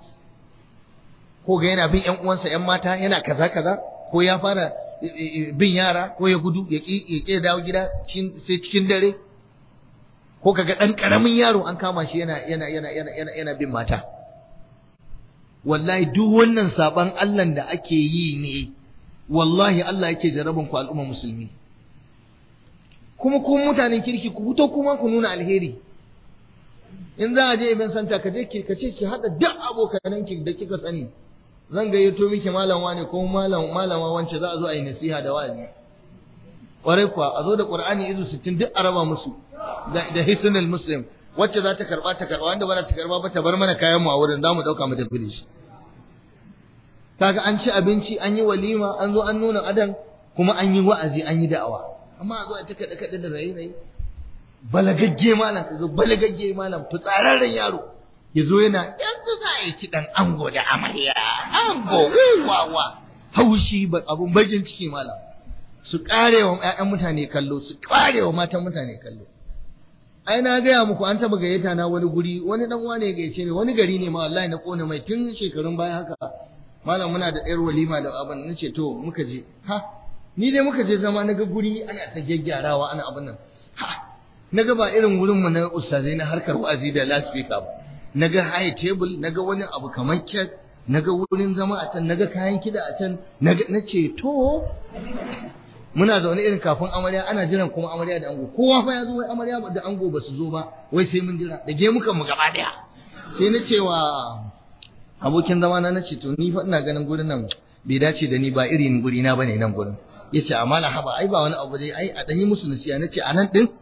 ko ga yana bin ƴan uwansa ƴan mata yana kaza kaza ko ya fara bin yara ko ya gudu ya ƙi dawo gida sai cikin dare ko kaga ɗan ƙaramin yaro an kama shi yana yana yana yana yana yana bin mata wallahi duk wannan saban Allah da ake yi ne wallahi Allah yake jaraban ku al'umma musulmi kuma ku mutanen kirki ku fito kuma ku nuna alheri in za a je ibn santa ka je ki ka ce ki hada duk abokanan ki da kika sani zan gayyato miki malam wane ko malam malama wance za a zo a yi nasiha da wa'azi kwarai kuwa a zo da qur'ani izu 60 duk araba musu da hisnul muslim wacce za ta karba ta karba wanda ba ta karba ba ta bar mana kayan mu a wurin zamu dauka mu tafi da shi kaga an ci abinci an yi walima an zo an nuna adan kuma an yi wa'azi an yi da'awa amma a zo a ta kada kada da rayi rayi balagagge malam kaga balagagge malam fitsararren yaro yazo yana yanzu za a yi kidan ango da amarya ango wawa haushi abun bakin ciki malam su karewa ƴaƴan mutane kallo su karewa matan mutane kallo ai na gaya muku an taba gayyata na wani guri wani dan wane ya gayyace ni wani gari ne ma wallahi na kone mai tun shekarun baya haka malam muna da ɗayar walima da abin nace to muka je ha ni dai muka je zama naga guri ana ta gyaggyarawa ana abin nan ha naga ba irin wurin mu na ustazai na harkar wa'azi da loudspeaker ba naga high table naga wani abu kamar kek naga wurin zama a can naga kayan kida a can naga nace to muna zaune irin kafin amarya ana jiran kuma amarya da ango kowa fa ya zo wai amarya da ango ba su zo ba wai sai mun jira da ge muka mu gaba daya sai na ce wa abokin zama na nace to ni fa ina ganin gurin nan bai dace da ni ba irin guri na bane nan gurin ya ce a malam haba ai ba wani abu dai ai a ɗanyi musu nasiya na ce a nan ɗin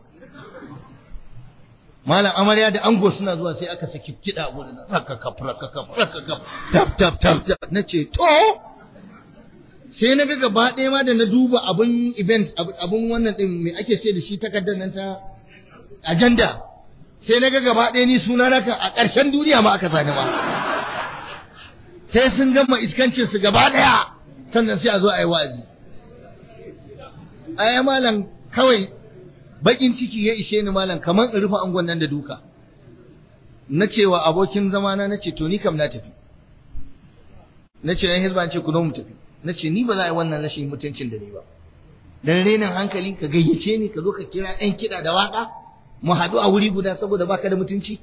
malam amarya da ango suna zuwa sai aka saki kiɗa gudu na rakakaf rakakaf rakakaf tap tap tap tap na ce to sai na ga gaba ɗaya ma da na duba abin event abin wannan ɗin me ake ce da shi takardar nan ta agenda sai na ga gaba ɗaya ni suna na kan a ƙarshen duniya ma aka sani ma sai sun gama iskancin su gaba ɗaya sannan sai a zo a yi wa'azi ai malam kawai bakin ciki ya ishe ni malam kamar in rufe angon nan da duka na cewa abokin zamana na ce to ni kam na tafi na ce yan hizba ce ku zo mu tafi na ce ni ba za a yi wannan rashin mutuncin da ni ba dan renin hankali ka gayyace ni ka zo ka kira ɗan kiɗa da waƙa mu haɗu a wuri guda saboda baka da mutunci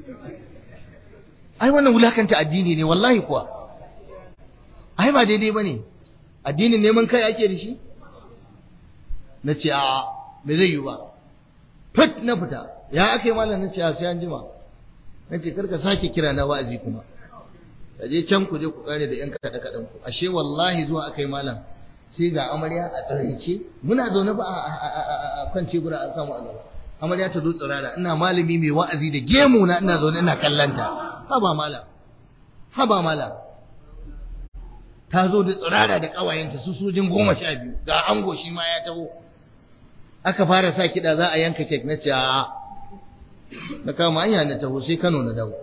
ai wannan wulakanta addini ne wallahi kuwa ai ba daidai ba ne addinin neman kai ake da shi na ce a me zai yi ba fit na fita ya aka yi malam na ce a sai an jima na ce karka sake kira na wa'azi kuma ka je can ku je ku kare da yan kaɗe kaɗen ku ashe wallahi zuwa aka yi malam sai ga amarya a tsaraice muna zaune ba a kan cebura an samu a gaba amarya ta zo tsirara ina malami mai wa'azi da gemu na ina zaune ina kallanta haba malam haba malam ta zo da tsirara da ƙawayenta su sojin goma sha biyu ga ango shi ma ya taho aka fara sa kiɗa za a yanka kek na ce na kama hanya na taho sai Kano na dawo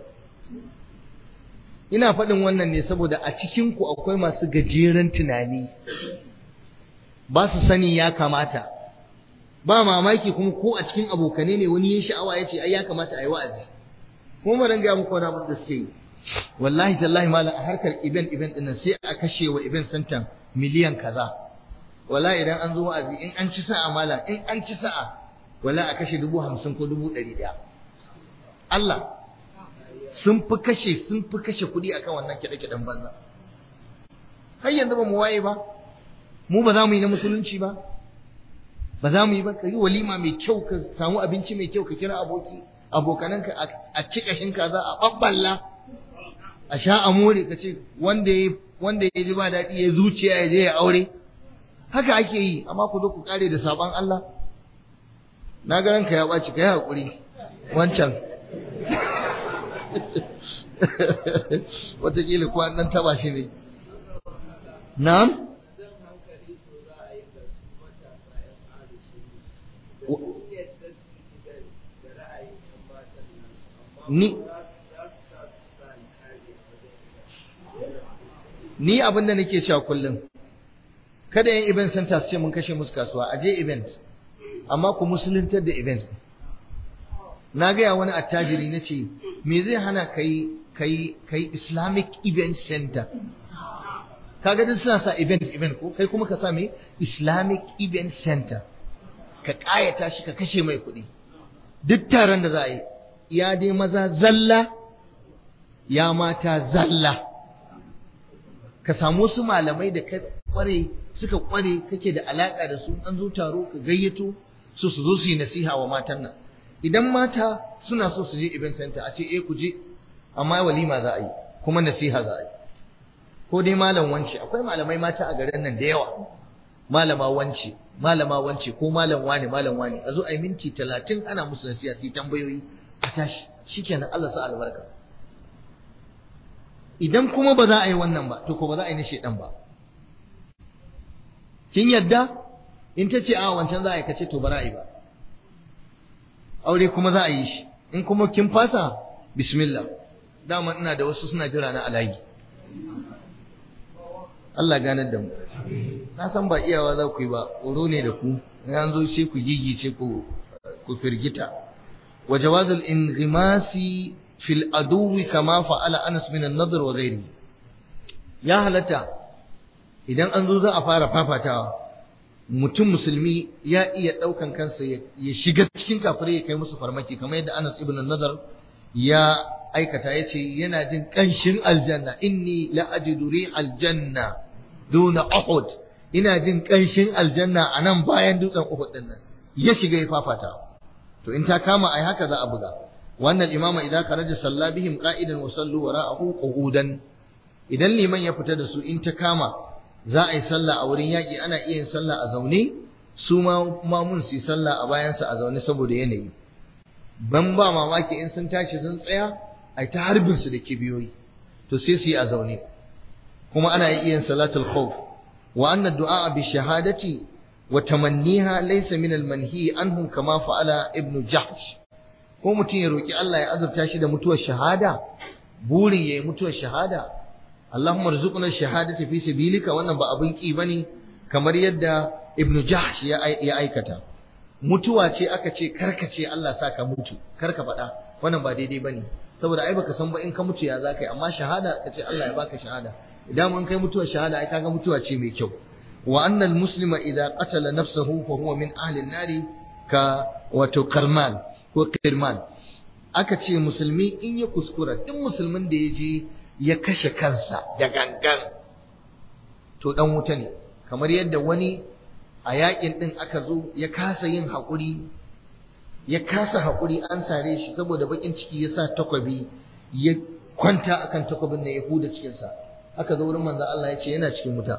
ina faɗin wannan ne saboda a cikin ku akwai masu gajeren tunani ba su sani ya kamata ba mamaki kuma ko a cikin abokane ne wani ya sha'awa ya ce ai ya kamata a yi wa'azi kuma ba dan ga muku wani abu da suke yi wallahi tallahi malam a harkar event event din sai a kashe wa event center miliyan kaza wallahi idan an zo wa'azi in an ci sa'a malam in an ci sa'a wallahi a kashe dubu hamsin ko dubu ɗari ɗaya Allah sun fi kashe sun fi kashe kuɗi akan wannan kiɗe-kiɗen banza har yanzu ba mu waye ba mu ba za mu yi na musulunci ba ba za mu yi ba ka yi walima mai kyau ka samu abinci mai kyau ka kira aboki abokananka a ci kashin kaza a babballa a sha a more ka ce wanda ya wanda ya ji ba daɗi ya zuciya ya je ya aure haka ake yi amma ku zo ku kare da sabon Allah na ga ranka ya ɓaci ka yi haƙuri wancan wataƙila kuwa ɗan taɓa shi ne na'am ni ni abin da nake cewa kullum kada yin event center su ce mun kashe musu kasuwa a je event amma ku musuluntar da event na gaya wani attajiri na ce me zai hana kai kai kai islamic event center kaga duk suna sa event event ko kai kuma ka sa me islamic event center ka kayata shi ka kashe mai kuɗi duk taron da za a yi ya dai maza zalla ya mata zalla ka samu su malamai da ka kware suka kware kake da alaka da su an zo taro ka gayyato su su zo su yi nasiha wa matan nan idan mata suna so su je event center a ce eh ku je amma walima za a yi kuma nasiha za a yi ko dai malam wance akwai malamai mata a garin nan da yawa malama wance malama wance ko malam wane malam wane a zo a yi minti talatin ana musu nasiha su yi tambayoyi a tashi shikenan Allah sa albarka idan kuma ba za a yi wannan ba to ko ba za a yi na shedan ba kin yadda in ta ce a wancan za a yi kace to ba za a yi ba aure kuma za a yi shi in kuma kin fasa bismillah dama ina da wasu suna jira na alayi Allah ganar da mu na san ba iyawa za ku yi ba tsoro ne da ku an zo sai ku gigice ku ku firgita wa jawazul inghimasi fil aduwi kama fa'ala Anas min an-nadr wa ghairi ya halatta idan an zo za a fara fafatawa mutum musulmi ya iya daukan kansa ya shiga cikin kafirai ya kai musu farmaki kamar yadda Anas ibn an-nadr ya aikata yace yana jin kanshin aljanna inni la ajidu ri'al janna duna uhud ina jin kanshin aljanna anan bayan dutsen uhud din nan ya shiga ya fafata to in ta kama ai haka za a buga wannan imama idan karaja salla bihim qa'idan wa sallu wara'ahu qu'udan idan liman ya fita da su in ta kama za a yi sallah a wurin yaƙi ana iya yin sallah a zaune su ma mamun su yi sallah a bayansa a zaune saboda yanayi ban ba mamaki in sun tashi sun tsaya a ta harbin su da kibiyoyi to sai su yi a zaune kuma ana iya yin salatul khawf wa anna du'a bi shahadati wa tamanniha laysa min al manhi anhu kama fa'ala ibnu jahsh ko mutum ya roki Allah ya azurta shi da mutuwar shahada burin yayi mutuwar shahada Allahumma rzuqna shahadati fi sabilika wannan ba abin ki bane kamar yadda ibnu jahsh ya aikata mutuwa ce aka ce karkace Allah sa ka mutu karka faɗa wannan ba daidai bane saboda ai baka san ba in ka mutu ya zaka yi amma shahada ka ce Allah ya baka shahada idan mun kai mutuwar shahada ai kaga mutuwa ce mai kyau wa annal muslima idza qatala nafsahu fa huwa min ahli an-nari ka wato karmal ko kirman aka ce musulmi in ya kuskura duk musulmin da ya je ya kashe kansa da gangan to dan wuta ne kamar yadda wani a yakin din aka zo ya kasa yin haƙuri ya kasa haƙuri an sare shi saboda bakin ciki ya sa takwabi ya kwanta akan takwabin da ya huda cikinsa aka zo wurin manzo Allah ya ce yana cikin wuta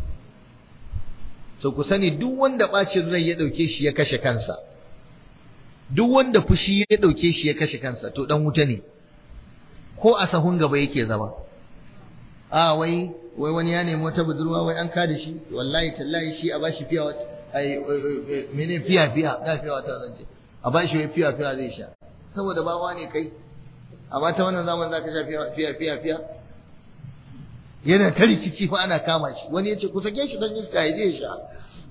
so ku sani duk wanda bacin rai ya dauke shi ya kashe kansa duk wanda fushi ya dauke shi ya kashe kansa to dan wuta ne ko a sahun gaba yake zama a wai wai wani ya nemi wata budurwa wai an kada shi wallahi tallahi shi a bashi fiya wata ai mene fiya fiya ga fiya wata zance a bashi wai fiya fiya zai sha saboda bawa ne kai amma ta wannan zaman zaka sha fiya fiya fiya yana ta rikici fa ana kama shi wani ya ce ku sake shi don iska ya je ya sha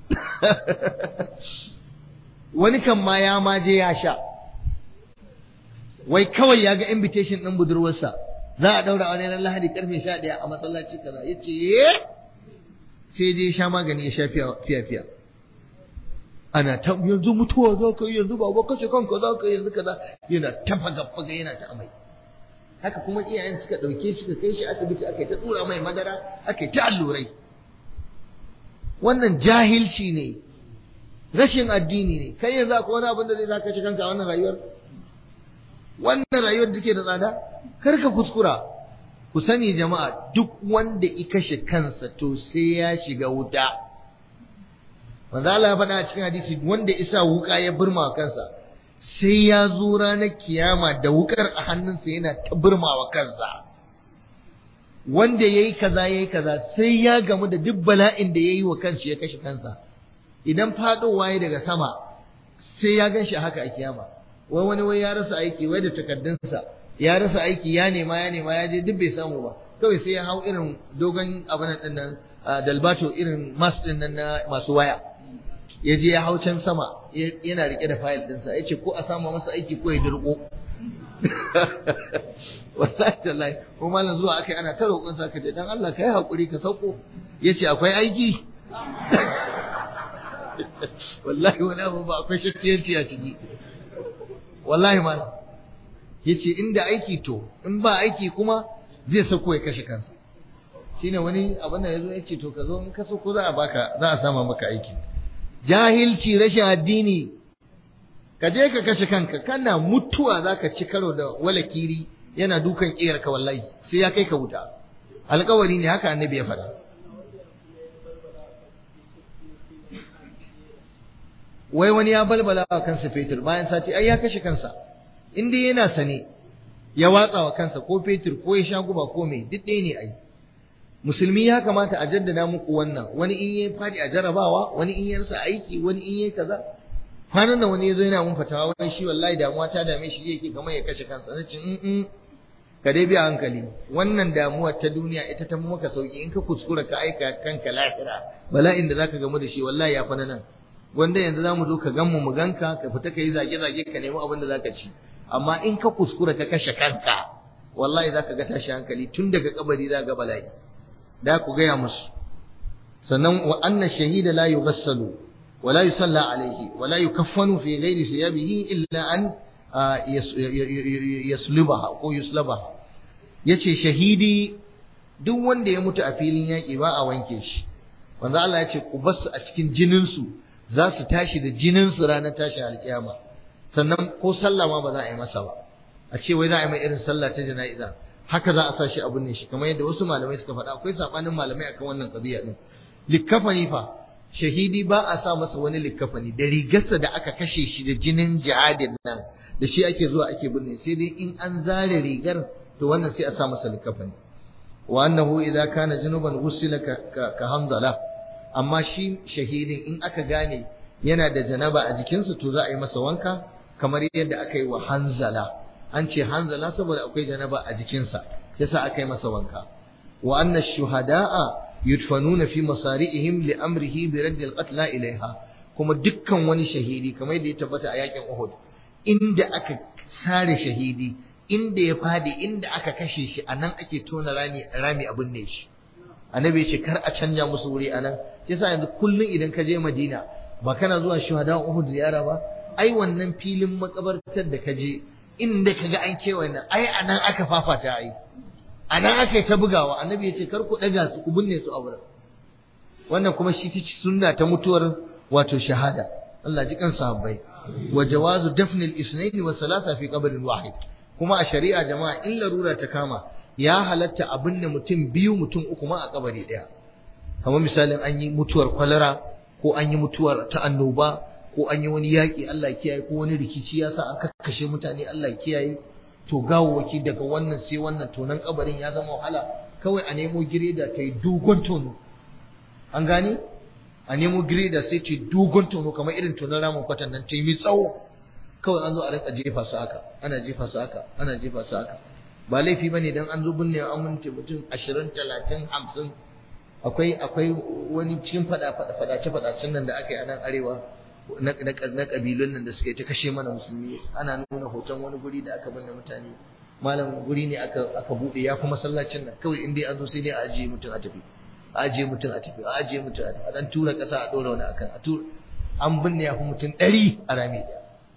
wani kan ma ya ma je ya sha wai kawai ya ga invitation ɗin budurwarsa za a ɗaura wani ran lahadi karfe sha ɗaya a masallaci kaza ya ce ye sai je ya sha magani ya sha fiya fiya ana ta yanzu mutuwa za ka yi yanzu ba kashe kanka za ka yi yanzu kaza yana ta faga yana ta amai haka kuma iyayen suka ɗauke shi suka kai shi asibiti aka yi ta tsura mai madara aka yi ta allurai wannan jahilci ne rashin addini ne kai yanzu akwai wani abin da zai saka ci kanka a wannan rayuwar wannan rayuwar da ke da tsada kar ka kuskura ku sani jama'a duk wanda i kashe kansa to sai ya shiga wuta manzo Allah ya faɗa a cikin hadisi wanda isa wuka ya burma kansa sai ya zo ranar kiyama da wukar a hannunsa yana ta burmawa kansa wanda ya yi kaza ya yi kaza sai ya gamu da duk bala'in da ya yi wa kansa ya kashe kansa idan faɗowa ya daga sama sai ya gan shi haka a kiyama wai wani wai ya rasa aiki wai da takardunsa ya rasa aiki ya nema ya nema ya je duk bai samu ba kawai sai ya hau irin dogon abin din nan dalbato irin mas din nan na masu waya ya je ya hau can sama yana rike da fayil ɗinsa ya ce ko a samu masa aiki ko ya dirko wallahi tallahi ko malam zuwa akai ana ta roƙon sa kaje dan Allah kai hakuri ka sauko yace akwai aiki wallahi wala abu ba akwai shakkiyanci a ciki wallahi malam yace inda aiki to in ba aiki kuma zai sauko ya kashe kansa shine wani abin da yazo yace to ka zo in ka sauko za a baka za a sama maka aiki jahilci rashin addini ka je ka kashe kanka kana mutuwa zaka ci karo da walakiri yana dukan ka wallahi sai ya kai ka wuta alƙawari ne haka annabi ya faɗa wai wani ya balbala wa kansa fetur bayan sati ai ya kashe kansa in dai yana sane ya watsa wa kansa ko fetur ko ya sha guba ko mai duk ɗaya ne ai musulmi ya kamata a jaddada muku wannan wani in yi fadi a jarabawa wani in yi rasa aiki wani in yi kaza kwanan da wani yazo yana mun fatawa wai shi wallahi damuwa ta dame shi yake kamar ya kashe kansa nace in in ka dai biya hankali wannan damuwar ta duniya ita ta maka sauki in ka kuskura ka aika kanka lahira bala'in da zaka gamu da shi wallahi ya fana nan wanda yanzu zamu zo ka ganmu mu ganka ka fita ka yi zage zage ka nemi abin da zaka ci amma in ka kuskura ka kashe kanka wallahi zaka ga tashi hankali tun daga kabari za ga bala'i da ku gaya musu sannan wa anna shahida la yughassalu wa la yusalla alayhi wa la yukaffanu fi ghairi thiyabihi illa an yaslubaha ko yuslabaha yace shahidi duk wanda ya mutu a filin yaƙi ba a wanke shi wanda Allah ya ce ku basu a cikin jinin su za su tashi da jinin su ranar tashin alkiyama sannan ko sallah ma ba za a yi masa ba a ce wai za a yi mai irin sallah ta jana'iza haka za a sa shi abun ne shi kamar yadda wasu malamai suka faɗa akwai sabanin malamai akan wannan qadiya din likkafani fa shahidi ba a sa masa wani likkafani da rigarsa da aka kashe shi da jinin jihadin nan da shi ake zuwa ake binne sai dai in an zare rigar to wannan sai a sa masa likkafani wa annahu idza kana junuban ghusila ka, ka hamdala amma shi shahidin in aka gane yana da janaba a jikinsa to za a yi masa wanka kamar yadda aka yi wa hanzala an ce hanzala saboda akwai janaba a jikinsa yasa aka yi masa wanka wa anna shuhada'a yudfanuna fi masari'ihim li amrihi bi radd al-qatla ilaiha kuma dukkan wani shahidi kamar yadda ya tabbata a yakin Uhud inda aka sare shahidi inda ya fadi inda aka kashe shi anan ake tona rami rami abin ne shi annabi ya ce kar a canja musu wuri anan yasa yanzu kullun idan ka je Madina ba kana zuwa shuhada Uhud ziyara ba ai wannan filin makabartar da ka je inda kaga an kewaye nan ai anan aka fafata ai anan aka yi ta bugawa annabi ya ce kar ku daga su ku binne su a wurin wannan kuma shi ta sunna ta mutuwar wato shahada Allah ji kan sahabbai wa jawazu dafn al-ithnayn wa thalatha fi qabr wahid kuma a shari'a jama'a in larura ta kama ya halatta a binne mutum biyu mutum uku ma a kabari daya kamar misalin an yi mutuwar kwalara ko an yi mutuwar ta annoba ko an yi wani yaƙi Allah kiyaye ko wani rikici ya sa an kakkashe mutane Allah kiyaye to gawawaki daga wannan sai wannan tonan kabarin ya zama wahala kawai a nemo gireda ta yi dogon tono an gane a nemo gireda sai ce dogon tono kamar irin tonon ramin kwatan nan ta yi tsawo kawai an zo a rinka jefa su haka ana jefa su haka ana jefa su haka ba laifi bane dan an zo binne an minti mutum ashirin talatin hamsin akwai akwai wani cikin fada fadace fadacen nan da aka yi a nan arewa na kabilun nan da suke ta kashe mana musulmi ana nuna hoton wani guri da aka binne mutane malam guri ne aka aka bude ya kuma masallacin nan kawai in dai an zo sai dai a ajiye mutum a tafi a ajiye mutum a tafi a ajiye mutum a tafi a dan tura kasa a dora wani akan a tura an binne ya fi mutum ɗari a rami ɗaya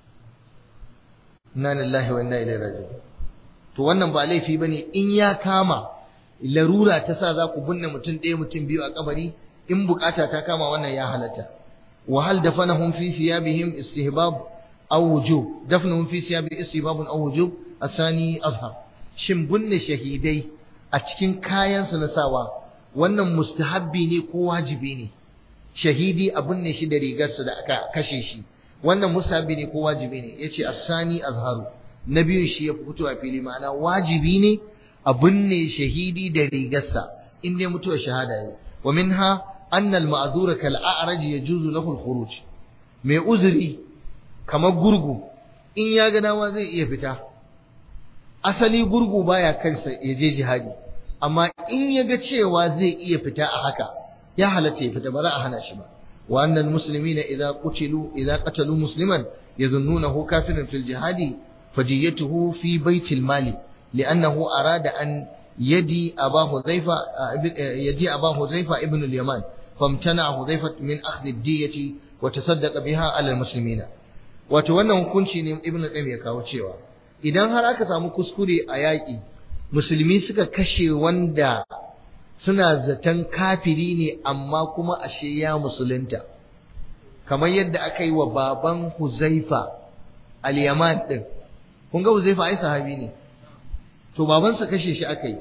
inna lillahi wa inna ilaihi raji'un to wannan ba laifi bane in ya kama larura ta sa za ku binne mutum ɗaya mutum biyu a kabari in bukata ta kama wannan ya halatta wa hal dafanahum fi thiyabihim istihbab aw wujub dafnuhum fi thiyabihim istihbab aw wujub asani azhar shin binne shahidai a cikin kayan su na sawa wannan mustahabbi ne ko wajibi ne shahidi a binne shi da rigarsa da aka kashe shi wannan mustahabbi ne ko wajibi ne yace asani azharu na biyun shi ya fito a fili ma'ana wajibi ne a binne shahidi da rigarsa in dai mutuwar shahada yi wa minha anna al-ma'zura kal a'raj yajuzu lahu al-khuruj mai uzuri kamar gurgu in ya ga dama zai iya fita asali gurgu baya kansa ya je jihadi amma in ya ga cewa zai iya fita a haka ya halatta ya fita ba za a hana shi ba wa annal muslimina idza qutilu idza qatalu musliman yazunnunahu kafiran fil jihadi fadiyatuhu fi baitil mali li'annahu arada an yadi aba hudhaifa yadi aba hudhaifa ibn al-yaman famtana hudhaifa min akhdh ad-diyati wa tasaddaqa biha ala al-muslimina wato wannan hukunci ne ibn al-qayyim ya kawo cewa idan har aka samu kuskure a yaƙi musulmi suka kashe wanda suna zaton kafiri ne amma kuma ashe ya musulunta kamar yadda aka yi wa baban Huzaifa al-Yaman din kun ga Huzaifa ai sahabi ne to babansa kashe shi aka yi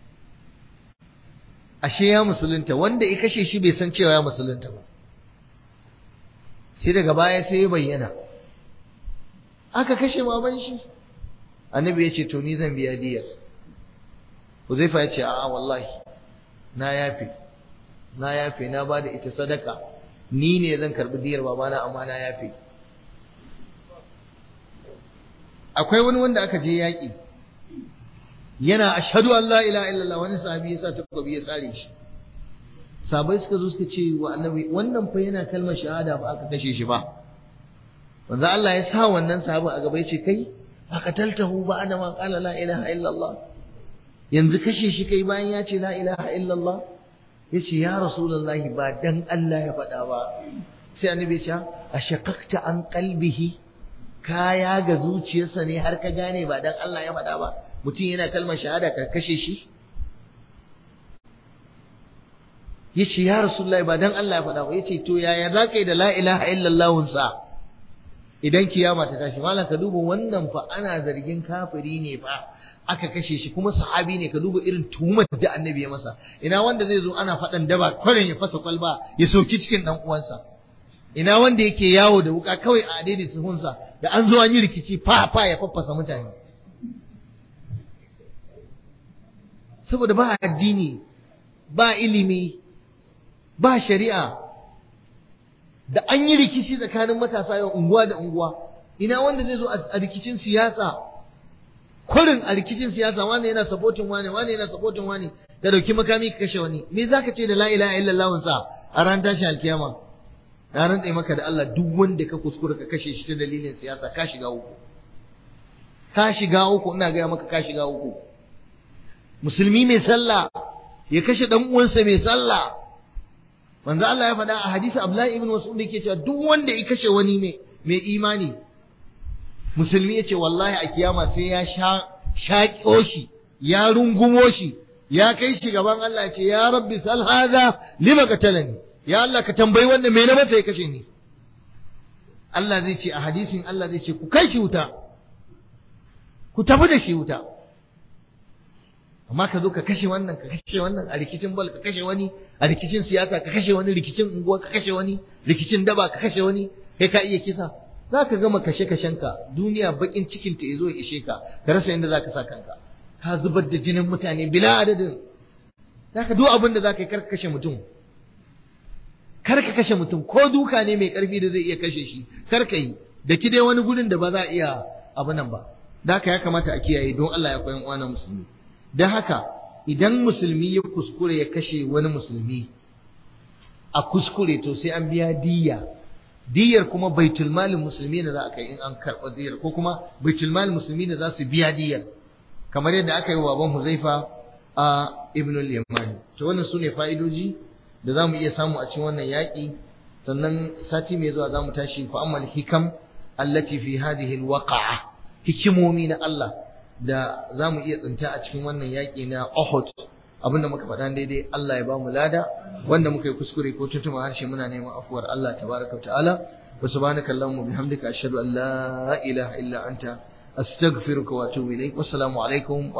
ashe ya musulunta wanda ya kashe shi bai san cewa ya musulunta ba sai daga baya sai ya bayyana aka kashe baban shi annabi ya ce to ni zan biya diyar Huzaifa ya ce a'a wallahi na yafe na yafe na bada ita sadaka ni ne zan karbi diyar babana amma na yafe akwai wani wanda aka je yaƙi yana ashhadu an la ilaha illallah wani sahabi ya sa takobi ya tsare shi sabai suka zo suka ce wa annabi wannan fa yana kalmar shahada ba aka kashe shi ba manzo Allah ya sa wannan sahabi a gaba ya ce kai aqataltahu ba ana ma qala la ilaha illallah yanzu kashe shi kai bayan ya ce la ilaha illallah ya ce ya rasulullahi ba dan Allah ya faɗa ba sai annabi ya ce a shakakta an qalbihi kaya ga zuciyarsa ne har ka gane ba dan Allah ya faɗa ba mutum yana kalmar shahada ka kashe shi ya ce ya rasulullahi ba dan Allah ya faɗa ba ya ce to yaya za ka yi da la ilaha illallah sa idan kiyama ta tashi malam ka duba wannan fa ana zargin kafiri ne fa aka kashe shi kuma sahabi ne ka duba irin tuhumar da annabi ya masa ina wanda zai zo ana faɗan daba kwarin ya fasa kwalba ya soki cikin dan uwansa ina wanda yake yawo da wuka kawai a daidai tuhunsa da an zo an yi rikici fa fa ya faffasa mutane saboda ba addini ba ilimi ba shari'a da an yi rikici tsakanin matasa yau unguwa da unguwa ina wanda zai zo a rikicin siyasa kurin a rikicin siyasa wani yana supporting wani wani yana supporting wani da dauki makami ka kashe wani me zaka ce da la ilaha illallah sa a ran tashi alkiyama na rantsa maka da Allah duk wanda ka kuskura ka kashe shi ta dalilin siyasa ka shiga uku ka shiga uku ina ga maka ka shiga uku musulmi mai sallah ya kashe dan uwansa mai sallah manzo Allah ya faɗa a hadisi Abdullahi ibn Mas'ud yake cewa duk wanda ya kashe wani mai mai imani musulmi yace wallahi a kiyama sai ya sha shaƙo shi ya rungumo shi ya kai shi gaban Allah ce ya rabbi sal hada lima qatalani ya Allah ka tambayi wanda me na masa ya kashe ni Allah zai ce a hadisin Allah zai ce ku kai shi wuta ku tafi da shi wuta amma ka zo ka kashe wannan ka kashe wannan a rikicin bal ka kashe wani a rikicin siyasa ka kashe wani rikicin unguwa ka kashe wani rikicin daba ka kashe wani kai ka iya kisa za ka gama kashe kashenka duniya bakin cikin ta zo ya ishe ka ka rasa inda za ka sa kanka ka zubar da jinin mutane bila adadin za ka duk abin da za ka yi kar ka kashe mutum kar ka kashe mutum ko duka ne mai karfi da zai iya kashe shi kar ka yi da ki dai wani gurin da ba za a iya abu nan ba da haka ya kamata a kiyaye don Allah ya koyan uwa musulmi don haka idan musulmi ya kuskure ya kashe wani musulmi a kuskure to sai an biya diyya diyyar kuma baitul malin musulmi ne za a kai in an karɓa diyyar ko kuma baitul malin musulmi ne za su biya diyyar kamar yadda aka yi wa baban Huzaifa a Ibn al-Yamani to wannan sune fa'idoji da zamu iya samu a cikin wannan yaƙi sannan sati mai zuwa zamu tashi fa amal hikam allati fi hadhihi al-waqa'a hikimomi na Allah da za mu iya tsinta a cikin wannan yaƙi na Uhud abinda muka faɗa daidai Allah ya ba mu lada wanda muka yi kuskure ko tutuma harshe muna neman afuwar Allah tabaraka wa ta'ala wa subhanaka allahumma bihamdika ashhadu an la ilaha illa anta astaghfiruka wa atubu ilaik wassalamu alaikum